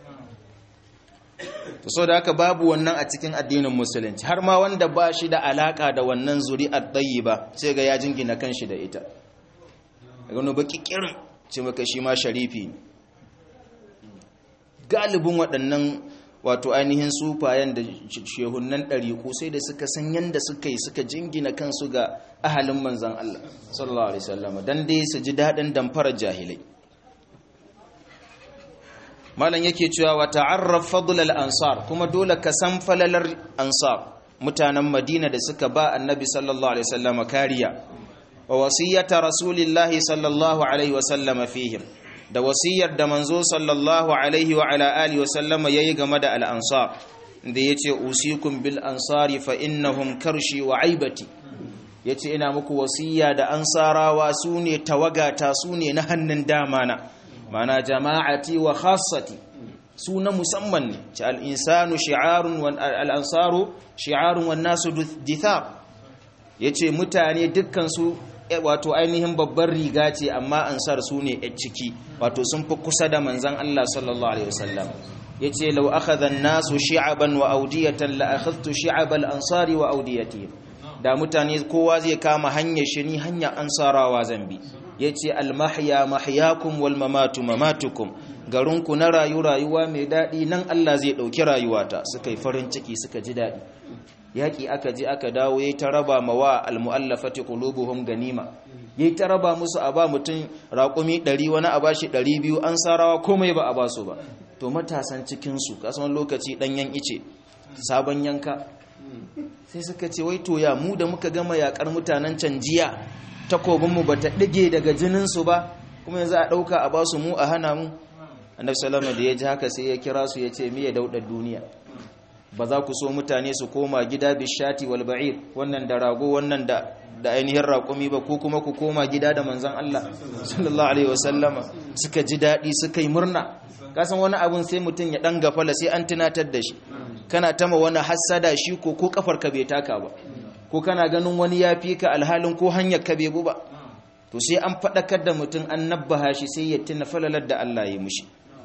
to so da haka babu wannan a cikin addinin musulunci har ma wanda ba shi da alaka da wannan zuri'ar ba sai ga ya jingina kanshi da ita daga wani baki kirin ce maka shi ma sharifi galibin waɗannan wato ainihin sufayen da shehunan ɗariƙu sai da suka san yadda suka yi suka jingina kansu ga ahalin manzan Allah sallallahu alaihi wasallam dan dai su ji daɗin damfarar jahilai malam yake cewa wa ta'arraf fadl al-ansar kuma dole ka san falalar ansar mutanen Madina da suka ba annabi sallallahu alaihi wasallam kariya wa wasiyata rasulillahi sallallahu alaihi wasallam fihim da wasiyar da manzo sallallahu alaihi wa ala alihi wasallam yayi game da al-ansar da yace usikum bil ansari fa innahum karshi wa aibati yace ina muku wasiya da ansarawa sune tawagata sune na hannun dama na mana jama'ati wa khassati su na musamman ne ci al'insanu shi'arun al'ansaru shi'arun wan nasu dithar ya ce mutane dukkansu wato ainihin babbar riga ce amma ansar su ne a ciki wato sun fi kusa da manzan Allah sallallahu Alaihi wasallam ya ce lau aka nasu shi'aban wa audiyatan la'akhaztu shi'abal ansari wa audiyati da mutane kowa zai kama hanyar shi ni hanyar ansarawa zambi ya ce almahya mahyakum wal mamatu mamatukum garinku na rayu rayuwa mai daɗi nan Allah zai ɗauki rayuwata suka yi farin ciki suka ji daɗi yaƙi aka ji aka dawo ya ta raba ma wa almu'allafati qulubuhum ganima ya ta raba musu a ba mutum raƙumi ɗari wani a bashi ɗari biyu an sarawa komai ba a ba su ba to matasan cikinsu kasan lokaci ɗanyen ice sabon yanka sai suka ce wai to ya mu da muka gama yaƙar mutanen can jiya takobinmu ba ta ɗige daga jininsu ba kuma yanzu a ɗauka a basu mu a hana mu annabi salama da ya ji haka sai ya kira su ya ce miya daudar duniya ba za ku so mutane su koma gida bishati wal ba'ir wannan da rago wannan da da ainihin raƙumi ba ko kuma ku koma gida da manzon Allah sallallahu alaihi wasallama suka ji daɗi suka yi murna kasan wani abun sai mutum ya ɗan gafala sai an tunatar da shi kana tama wani hassada shi ko ko kafar ka bai taka ba ko kana ganin wani ya fi ka alhalin ko hanyar ka bai ba to sai an faɗakar da mutum an nabbaha shi sai ya tuna falalar da Allah ya mushi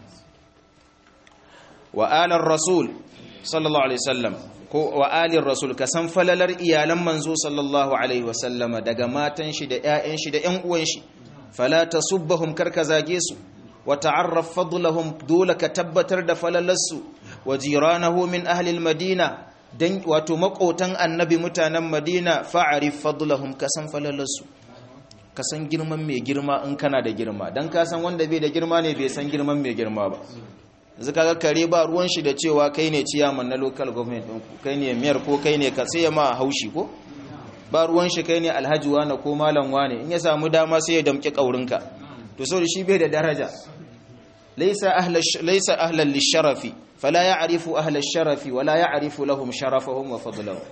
wa alar rasul sallallahu alaihi wasallam ko wa alir rasul ka san falalar iyalan manzo sallallahu alaihi wasallama daga matan shi da ƴaƴan shi da ƴan uwan shi fala tasubbahum karka zage su wa ta'arraf fadlahum dole ka tabbatar da falalarsu wa jiranahu min ahli almadina dan wato makotan annabi mutanen madina fa'arif fadlahum ka san falalarsu ka san girman mai girma in kana da girma dan ka san wanda bai da girma ne bai san girman mai girma ba yanzu kaga kare ba ruwan shi da cewa kai ne ciyaman na local government din ku kai ne mayor ko kai ne ka sai ma haushi ko ba ruwan shi kai ne alhaji wane ko malam wane in ya samu dama sai ya damki kaurinka to so shi bai da daraja laysa ahla laysa ahlan lisharafi fala ya'rifu ahla sharafi wala ya'rifu lahum sharafahum wa fadlahum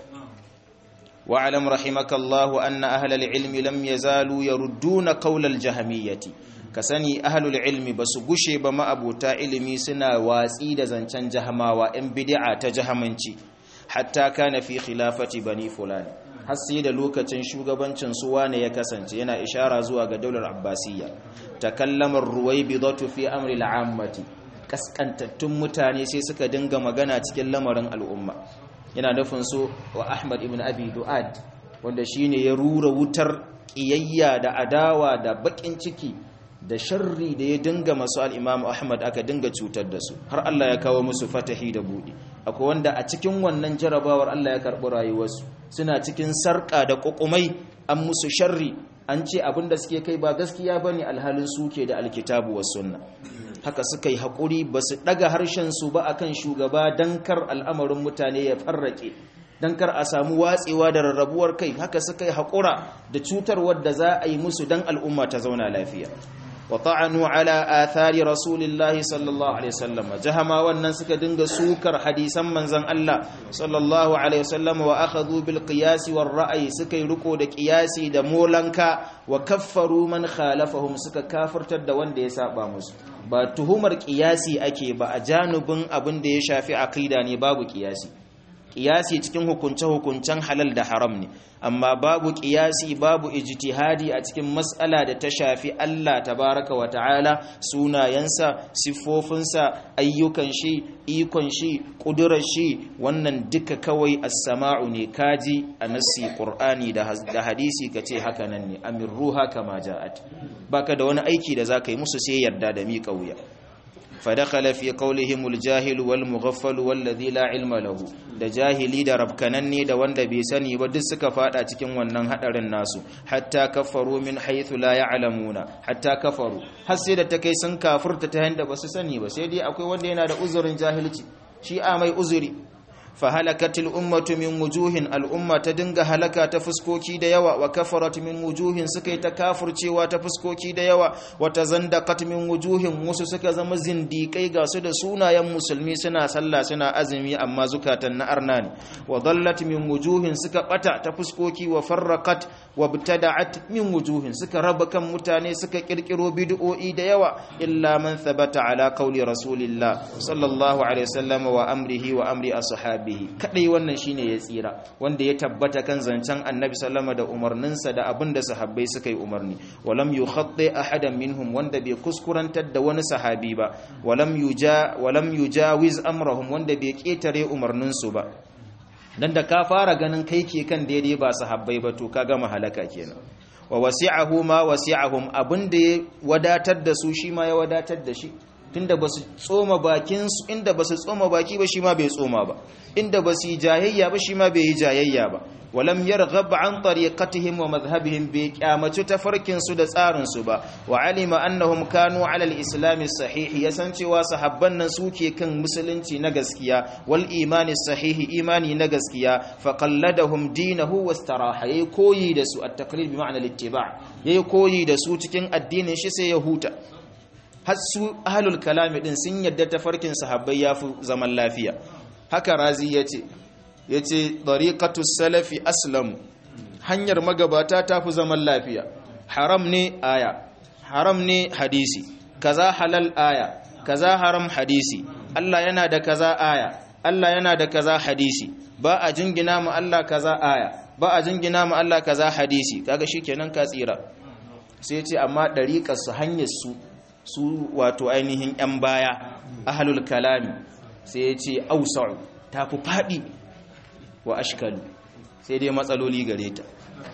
واعلم رحمك الله أن أهل العلم لم يزالوا يردون قول الجهمية كسني أهل العلم بس غشي بما أبو علمي سنا واسيد زنچن جهماوا إن بدعة جهمنشي حتى كان في خلافة بني فلان har sai da lokacin shugabancin su wane ya kasance yana ishara zuwa ga daular abbasiyya takallamar ruwaibidatu fi amri al'ammati kaskantattun mutane sai suka dinga magana cikin lamarin al'umma yana nufin so wa Ahmad ibn Abi Du'ad wanda shine ya rura wutar kiyayya da adawa da bakin ciki da sharri da ya dinga masu al-Imam Ahmad aka dinga cutar da su har Allah ya kawo musu fatahi da budi akwai wanda a cikin wannan jarabawar Allah ya karbi rayuwarsu suna cikin sarka da kokumai an musu sharri an ce abinda suke kai ba gaskiya bane alhalin suke da alkitabu was sunna haka suka yi haƙuri ba su ɗaga harshensu ba a kan shugaba don kar al'amarin mutane ya farrake don kar a samu watsewa da rarrabuwar kai haka suka yi haƙura da cutar wadda za a yi musu don al'umma ta zauna lafiya wa ta'anu ala athari rasulillahi sallallahu alaihi wasallam jahama wannan suka dinga sukar hadisan manzon Allah sallallahu alaihi wasallam wa akhadhu bil qiyas war ra'yi suka yi riko da qiyasi da molanka wa kaffaru man khalafahum suka kafirtar da wanda ya saba musu ba tuhumar kiyasi ake ba a janubin abin da ya shafi aqida ne babu kiyasi kiyasi cikin hukunce-hukuncen halal da haram ne amma babu kiyasi babu ijtihadi a cikin mas'ala da ta shafi Allah tabaraka wa ta'ala sunayensa siffofinsa ayyukan shi ikon shi kudurar shi wannan duka kawai as-sama'u ne kaji a nassi qur'ani da hadisi kace haka nan ne amirruha kama ja'at baka da wani aiki da zaka yi musu sai yarda da miƙa wuya فدخل في قولهم الجاهل والمغفل والذي لا علم له da jahili da rabkananne da wanda bai sani ba duk suka fada cikin wannan hadarin nasu hatta kafaru min haythu la ya'lamuna hatta kafaru har sai da ta kai sun kafurta ta yanda basu sani ba sai dai akwai wanda yana da uzurin jahilci shi a mai uzuri fahalakatil ummatu min wujuhin al'umma ta dinga halaka ta fuskoki da yawa wa kafarat min wujuhin suka yi ta kafurcewa ta fuskoki da yawa wa tazandaqat min wujuhin wasu suka zama zindikai ga su da sunayen musulmi suna sallah suna azumi amma zukatan na arna ne wa dallat min wujuhin suka bata ta fuskoki wa farraqat wa btada'at min wujuhin suka raba kan mutane suka kirkiro bid'o'i da yawa illa man thabata ala qawli rasulillah sallallahu alaihi wasallam wa amrihi wa amri ashabi bihi kadai wannan shine ya tsira wanda ya tabbata kan zancen annabi sallama da umarninsa da abin da sahabbai suka yi umarni walam yukhatti ahadan minhum wanda bai kuskurantar da wani sahabi ba walam yuja walam yujawiz amrahum wanda bai ketare umarninsu ba dan da ka fara ganin kai ke kan daidai ba sahabbai ba to ka gama halaka kenan wa wasi'ahu ma wasi'ahum abinda ya wadatar da su shi ma ya wadatar da shi tunda ba su tsoma bakinsu inda ba su tsoma baki ba shi ma bai tsoma ba inda ba su yi jayayya ba shi ma bai yi jayayya ba walam yarghab an tariqatihim wa madhhabihim bi kyamaci tafarkin su da tsarin su ba wa alima annahum kanu ala al-islam sahih yasan cewa sahabban nan suke kan musulunci na gaskiya wal imani sahihi imani na gaskiya fa qalladahum dinahu wastaraha yayi koyi da su at-taqlid bi ma'na al-ittiba' yayi koyi da su cikin addinin shi sai ya huta har su ahlul kalami din sun yadda tafarkin sahabbai yafi zaman lafiya haka razi yace yace tariqatu salafi aslam hanyar magabata tafi zaman lafiya haram ne aya haram ne hadisi kaza halal aya kaza haram hadisi Allah yana da kaza aya Allah yana da kaza hadisi ba a jingina mu Allah kaza aya ba a jingina mu Allah kaza hadisi kaga shikenan ka tsira sai ce amma dariƙar su hanyar su su wato ainihin 'yan baya ahalul kalami sai ya ce ausa'u ta fi faɗi wa ashkalu sai dai matsaloli gare ta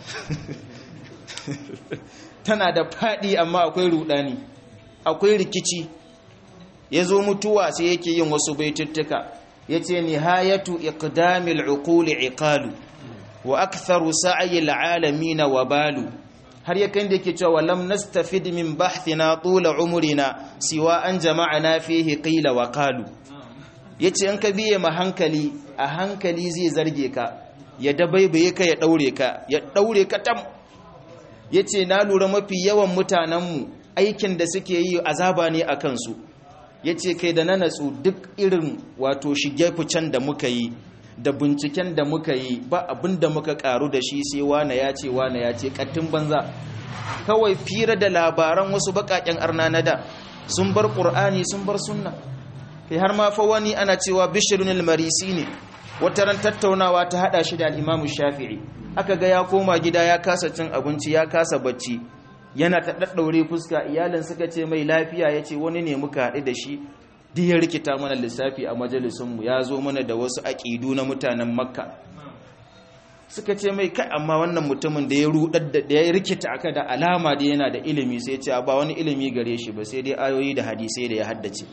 tana da faɗi amma akwai rudani akwai rikici ya zo mutuwa sai yake yin wasu baituttuka ya ce nihayatu iqdamil uquli iqalu wa aktharu sa'yil alamin wa balu har ya kan da yake cewa lam nastafid min bahthina tula umrina siwa an jama'ana fihi qila wa qalu yace in ka biye ma hankali a hankali zai zarge ka ya dabaibaye ka ya daure ka ya daure ka tam yace na lura mafi yawan mutanenmu aikin da suke yi azaba ne a kansu yace kai da na natsu duk irin wato shige ficen da muka yi da binciken da muka yi ba abin da muka karu da shi sai wane ya ce wane ya ce kattin banza kawai fira da labaran wasu bakaken arna na da sun bar ƙur'ani sun bar sunna kai har ma fa wani ana cewa bishirun marisi ne wata ran tattaunawa ta hada shi da al'imamu shafi'i aka ga ya koma gida ya kasa cin abinci ya kasa bacci yana ta daddaure fuska iyalin suka ce mai lafiya ya ce wani ne muka haɗu da shi duk ya rikita mana lissafi a majalisunmu ya zo mana da wasu aƙidu na mutanen makka suka ce mai kai amma wannan mutumin da ya rudar da ya rikita aka da alama da yana da ilimi sai ce ba wani ilimi gare shi ba sai dai ayoyi da hadisai da ya haddace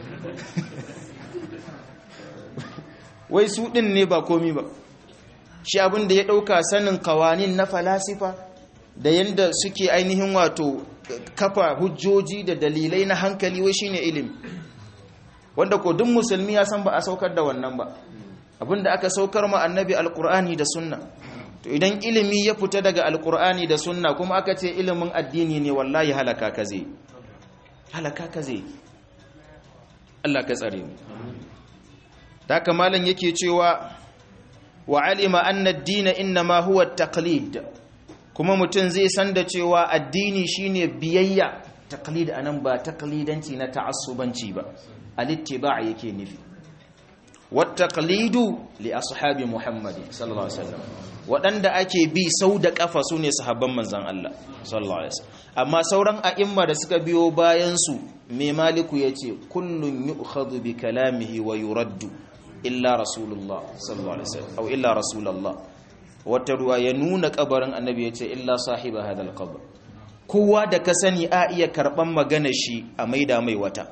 wai su ɗin ne ba komi ba shi abin da ya ɗauka sanin kawanin na falasifa da yadda suke ainihin wato kafa hujjoji da dalilai na hankali wai shine ilimi wanda ko duk musulmi ya san ba a saukar da wannan ba abinda aka saukar ma annabi alkur'ani da sunna to idan ilimi ya fita daga alkur'ani da sunna kuma aka ce ilimin addini ne wallahi halaka ka zai halaka ka zai Allah ka tsare mu haka malam yake cewa wa alima anna ad-din inma huwa at-taqlid kuma mutum zai san da cewa addini shine biyayya taqlid anan ba taqlidanci na ta'assubanci ba alittiba yake nufi wattaqlidu li ashabi muhammadin sallallahu alaihi wasallam waɗanda ake bi sau da ƙafa su ne sahabban manzan Allah sallallahu alaihi wasallam amma sauran a'imma da suka biyo bayan su mai maliku yace kullun yu'khadhu bi kalamihi wa yuraddu illa rasulullah sallallahu alaihi wasallam aw illa rasulullah wata ruwa ya nuna kabarin annabi yace illa sahiba hadal qabr kowa da ka sani a iya karban magana shi a maida mai wata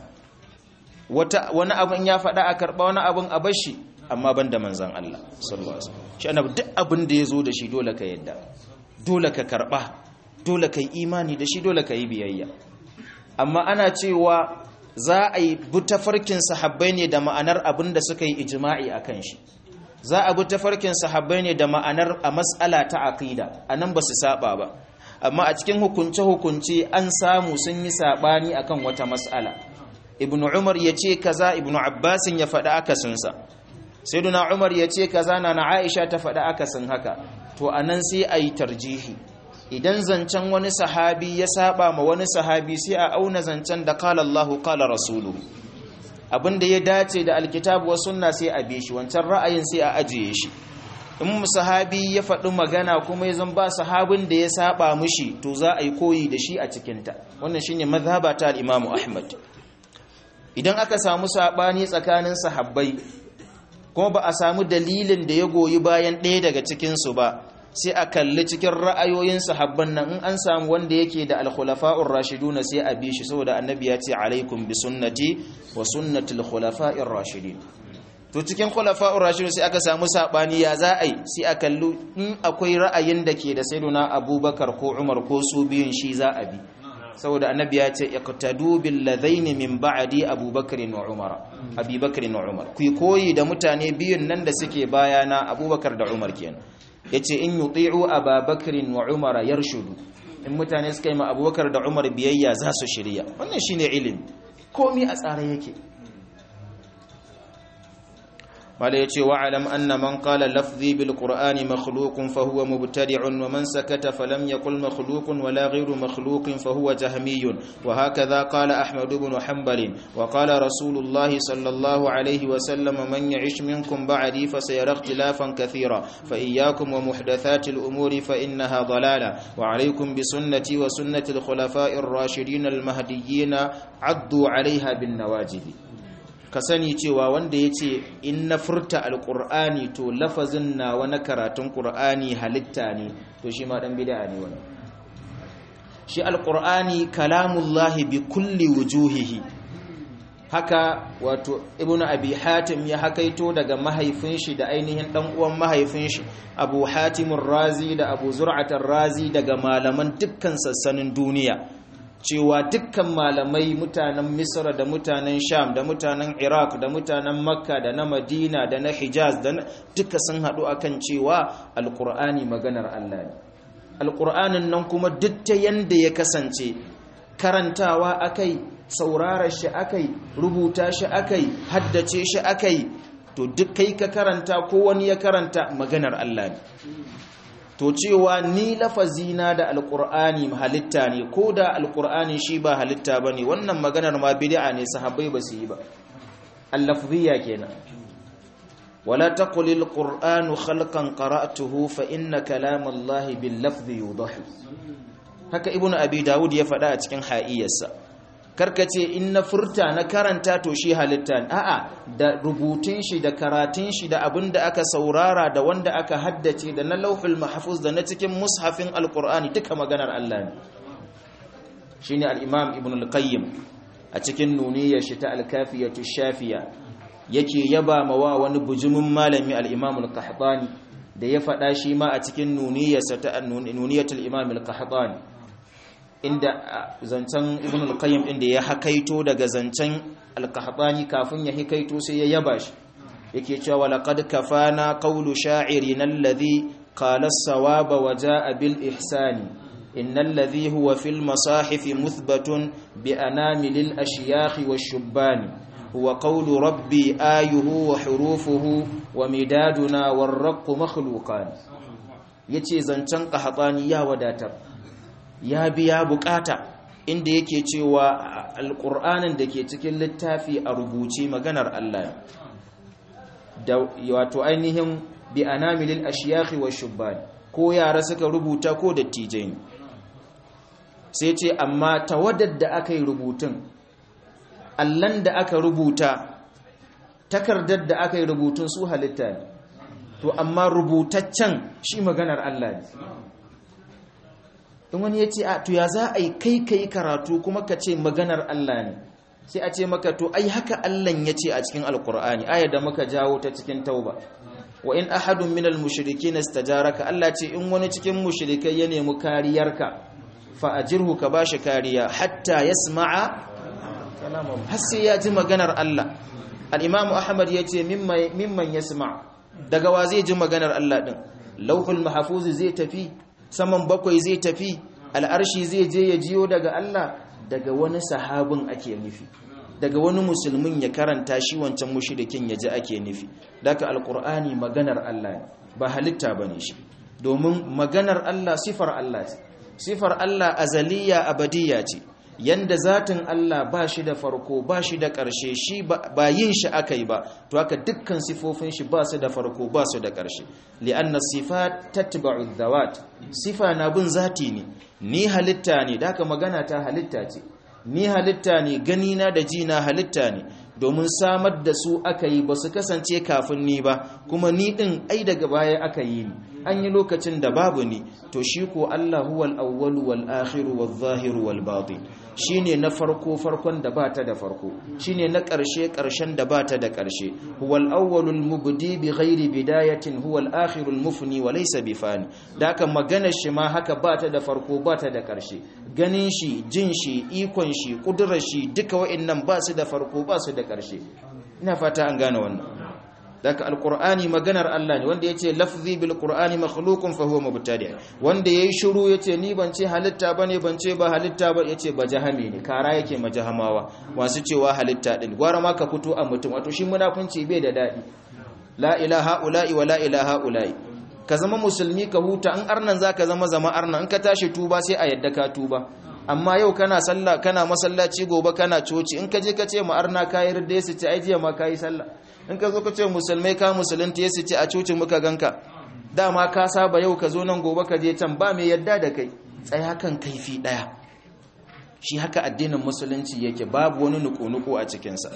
wata wani abin ya faɗa a karba wani abin a bashi amma ban da manzan Allah sallallahu alaihi wasallam shi annabi duk abin da yazo da shi dole ka yadda dole ka karba dole ka yi imani da shi dole ka yi biyayya amma ana cewa za a yi bi tafarkin sahabbai ne da ma'anar abin da suka yi ijma'i akan shi za a bi tafarkin sahabbai ne da ma'anar a mas'ala ta aqida anan ba su saba ba amma a cikin hukunce hukunce an samu sun yi sabani akan wata mas'ala ibnu umar yace kaza ibnu abbasin ya faɗa akasinsa sayyiduna umar ya ce kaza na na aisha ta faɗa akasin haka to anan sai a yi tarjihi idan zancen wani sahabi ya saba ma wani sahabi sai a auna zancen da kala Allahu kala rasuluhu abinda ya dace da alkitabu wa sunna sai a bi shi wancan ra'ayin sai a ajiye shi in sahabi ya faɗi magana kuma ya zan ba sahabin da ya saba mushi to za a yi koyi da shi a cikinta wannan shine mazhaba ta al-Imam Ahmad idan aka samu sabani tsakanin sahabbai kuma ba a samu dalilin da ya goyi bayan ɗaya daga cikinsu ba sai a kalli cikin ra'ayoyin sahabban nan in an samu wanda yake da alkhulafa'ur rashiduna sai a bi shi saboda annabi ya ce alaikum bi sunnati wa sunnatil khulafa'ir rashidin to cikin khulafa'ur rashidun sai aka samu sabani ya za a yi sai a kalli in akwai ra'ayin da ke da sayyiduna abubakar ko umar ko su biyun shi za a bi saboda annabi ya ce iqtadu bil ladaini min ba'di abubakar wa umar abubakar wa umar ku koyi da mutane biyun nan da suke bayana abubakar da umar kenan yace in yuti'u ababakar wa umar yarshudu in mutane suka yi ma abubakar da umar biyayya za su shirya wannan shine ilimi komi a tsare yake mala yace wa alam anna man qala lafzi bil qur'ani makhluqun fa huwa mubtadi'un wa man sakata falam yaqul makhluqun wala ghayru makhluqin fa huwa jahmiyun wa hakadha qala ahmad ibn hanbal wa qala rasulullah sallallahu alayhi wa sallam man ya'ish minkum ba'di fa sayara ikhtilafan kathira fa iyyakum wa muhdathati al umuri fa innaha dalala wa alaykum bi sunnati wa sunnati al khulafa'ir rashidin al mahdiyyin addu 'alayha bin nawajid ka sani cewa wanda ya ce in na furta alƙur'ani to lafazin na wani karatun ƙur'ani halitta ne to shi ma ɗan bida ne wani shi alƙur'ani kalamullahi bi kulli wujuhihi haka wato ibn abi hatim ya hakaito daga mahaifin shi da ainihin dan uwan mahaifin shi abu hatimun razi da abu zur'atar razi daga malaman dukkan sassanin duniya cewa dukkan malamai mutanen misra da mutanen sham da mutanen iraq da mutanen makka da na madina da na hijaz da duka sun haɗu akan cewa alƙur'ani maganar allah ne alƙur'anin nan kuma duk ta yanda ya kasance karantawa akai saurara shi akai rubuta shi akai haddace shi akai to duk kai ka karanta ko wani ya karanta maganar allah ne to cewa ni lafazina da alkur'ani halitta ne ko da alkur'ani shi ba halitta ba ne wannan maganar ma bid'a ne sahabbai ba su yi ba allafziya kenan wala taqul alqur'anu khalqan qara'tuhu fa inna kalamallahi bil lafzi yudahi haka ibnu abi daud ya faɗa a cikin ha'iyarsa karkace in na furta na karanta to shi halitta a'a da rubutun shi da karatun shi da abin da aka saurara da wanda aka haddace da na lauhul mahfuz da na cikin mushafin alqur'ani duka maganar Allah ne shine al-imam ibn al-qayyim a cikin nuniyar shi ta al-kafiyatu shafiya yake yaba mawa wani bujumin malami al-imam al-qahtani da ya faɗa shi ma a cikin nuniyarsa ta nuniyatul imam al-qahtani inda zancen ibn al-qayyim inda ya hakaito daga zancen al-qahtani kafin ya hikaito sai ya yaba shi yake cewa laqad kafana qawlu sha'irin alladhi qala as-sawaba wa jaa bil ihsani innal ladhi huwa fil masahif muthbatun bi anamil al-ashyakh wash-shubbani huwa qawlu rabbi ayuhu wa hurufuhu wa midaduna war-raqqu makhluqan yace zancen qahtani ya wadatar ya biya bukata inda yake cewa alƙur'anin da ke cikin littafi a rubuce maganar Allah da wato ainihin bi anamilil ashiyakhi wa shubban ko yara suka rubuta ko dattijai ne sai ce amma tawaddar da aka yi rubutun allan da aka rubuta takardar da aka yi rubutun su halitta ne to amma rubutaccen shi maganar Allah ne in wani ya ce a to ya za a yi kai kai karatu kuma ka ce maganar Allah ne sai a ce maka to ai haka Allah ya ce a cikin alkur'ani ayar da muka jawo ta cikin tauba wa in ahadun minal mushrikin istajaraka Allah ce in wani cikin mushrikai ya nemi kariyarka fa ajirhu ka bashi kariya hatta yasma'a kalamu har sai ya ji maganar Allah al-Imam Ahmad yace mimman mimman yasma daga wa zai ji maganar Allah din lauhul mahfuz zai tafi saman bakwai zai tafi al'arshi zai je ya jiyo daga Allah daga wani sahabin ake nufi daga wani musulmin ya karanta shi wancan mushrikin ya ji ake nufi daga alkur'ani maganar Allah ne ba halitta bane shi domin maganar Allah sifar Allah ce sifar Allah azaliya abadiyya ce yanda zatin Allah ba shi da farko ba shi da ƙarshe shi ba yin shi aka yi ba to haka dukkan sifofin shi ba su da farko ba su da ƙarshe li'anna sifat tatba'u dhawat sifa na bin zati ne ni halitta ne da haka magana ta halitta ce ni halitta ne gani na da ji na halitta ne domin samar da su aka yi ba su kasance kafin ni ba kuma ni din ai daga baya aka yi ni an yi lokacin da babu ni to shi ko Allah huwal awwalu wal akhiru wal zahiru wal batin shine na farko farkon da bata da farko shine na ƙarshe ƙarshen da bata da ƙarshe huwal awwalul mubdi bi ghairi bidayatin huwal akhirul mufni wa laysa bi fani da haka maganar shi ma haka bata da farko bata da ƙarshe ganin shi jin shi ikon shi kudurar shi duka wa'annan ba su da farko ba su da ƙarshe ina fata an gane wannan daga alqur'ani maganar Allah ne wanda yace lafzi bil qur'ani makhluqun fa huwa mubtadi wanda yayi shiru yace ni ban ce halitta bane ban ce ba halitta ba yace ba jahami ne kara yake majahamawa wasu cewa halitta din gwara ma ka fito a mutum wato shi munafunci bai da dadi la ilaha ula'i wa la ilaha ula'i ka zama musulmi ka huta in arnan zaka zama zama arnan in ka tashi tuba sai a yadda ka tuba amma yau kana sallah kana masallaci gobe kana coci in ka je ka ce ma arna kayi ridda su ce ai jiya ma kayi sallah in ka zo ka ce musulmai ka musulunta ya ce a cocin muka ganka dama ka saba yau ka zo nan gobe ka je can ba mai yadda da kai tsaya kan kaifi daya shi haka addinin musulunci yake babu wani nuku-nuku a cikinsa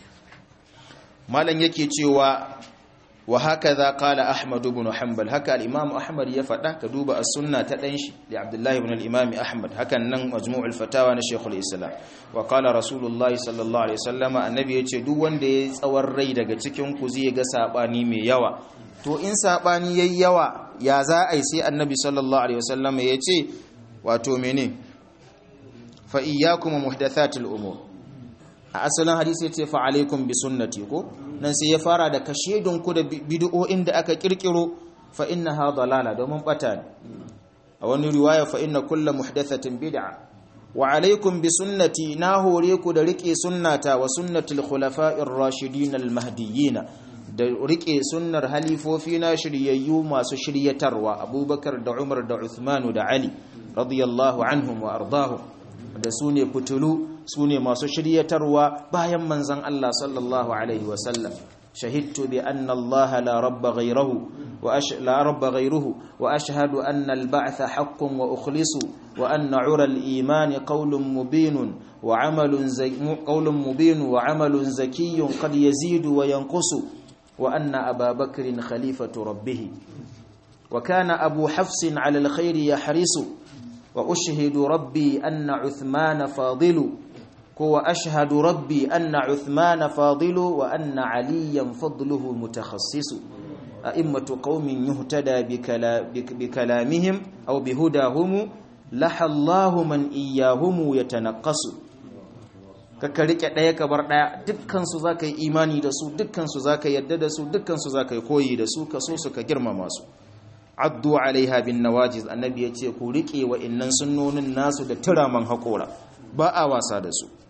malam yake cewa wa haka za kala ahmad ibn hanbal haka al-imam ahmad ya faɗa ka duba as-sunna ta ɗan shi da abdullahi ibn al-imam ahmad hakan nan majmu'ul fatawa na shaykhul islam wa qala rasulullah sallallahu alaihi wasallam annabi yace duk wanda yayi tsawon rai daga cikin ku zai ga sabani mai yawa to in sabani yayi yawa ya za a yi sai annabi sallallahu alaihi wasallam yace wato mene fa iyyakum muhdathatil umur a asalin hadisi ya ce fa alaikum bi sunnati ko nan sai ya fara da kashedun ku da bid'o'in da aka kirkiro fa innaha dalala domin bata ne a wani riwaya fa inna kullu muhdathatin bid'a wa alaikum bi sunnati na hore ku da rike sunnata wa sunnatul khulafa'ir rashidin al mahdiyyin da rike sunnar halifofi na shiryayyu masu shiryatarwa abubakar da umar da uthman da ali radiyallahu anhum wa ardahum da su ne fitulu su ne masu shiryatarwa bayan manzan Allah sallallahu Alaihi wasallam shahidtu bi anna Allah la rabba ghayruhu wa la rabba ghayruhu wa ashhadu anna al-ba'tha haqqun wa ukhlisu wa anna 'ura al-iman qawlun mubinun wa 'amalun qawlun mubin wa 'amalun zakiyyun qad yazidu wa yanqusu wa anna Aba Bakrin khalifatu rabbih wa kana Abu Hafsin 'ala al-khayri yahrisu وأشهد ربي أن عثمان فاضل وأشهد ربي أن عثمان فاضل وأن عليا فضله متخصص أئمة قوم يهتدى بكلامهم أو بهداهم لح الله من إياهم يتنقص ka rike ɗaya ka bar ɗaya dukkansu za ka yi imani da su dukkansu za ka yadda da su dukkansu za ka yi koyi da su ka so su ka girmama su addu alaiha bin nawajiz annabi ya ce ku rike wa innan sunnonin nasu da turaman haƙora ba a wasa da su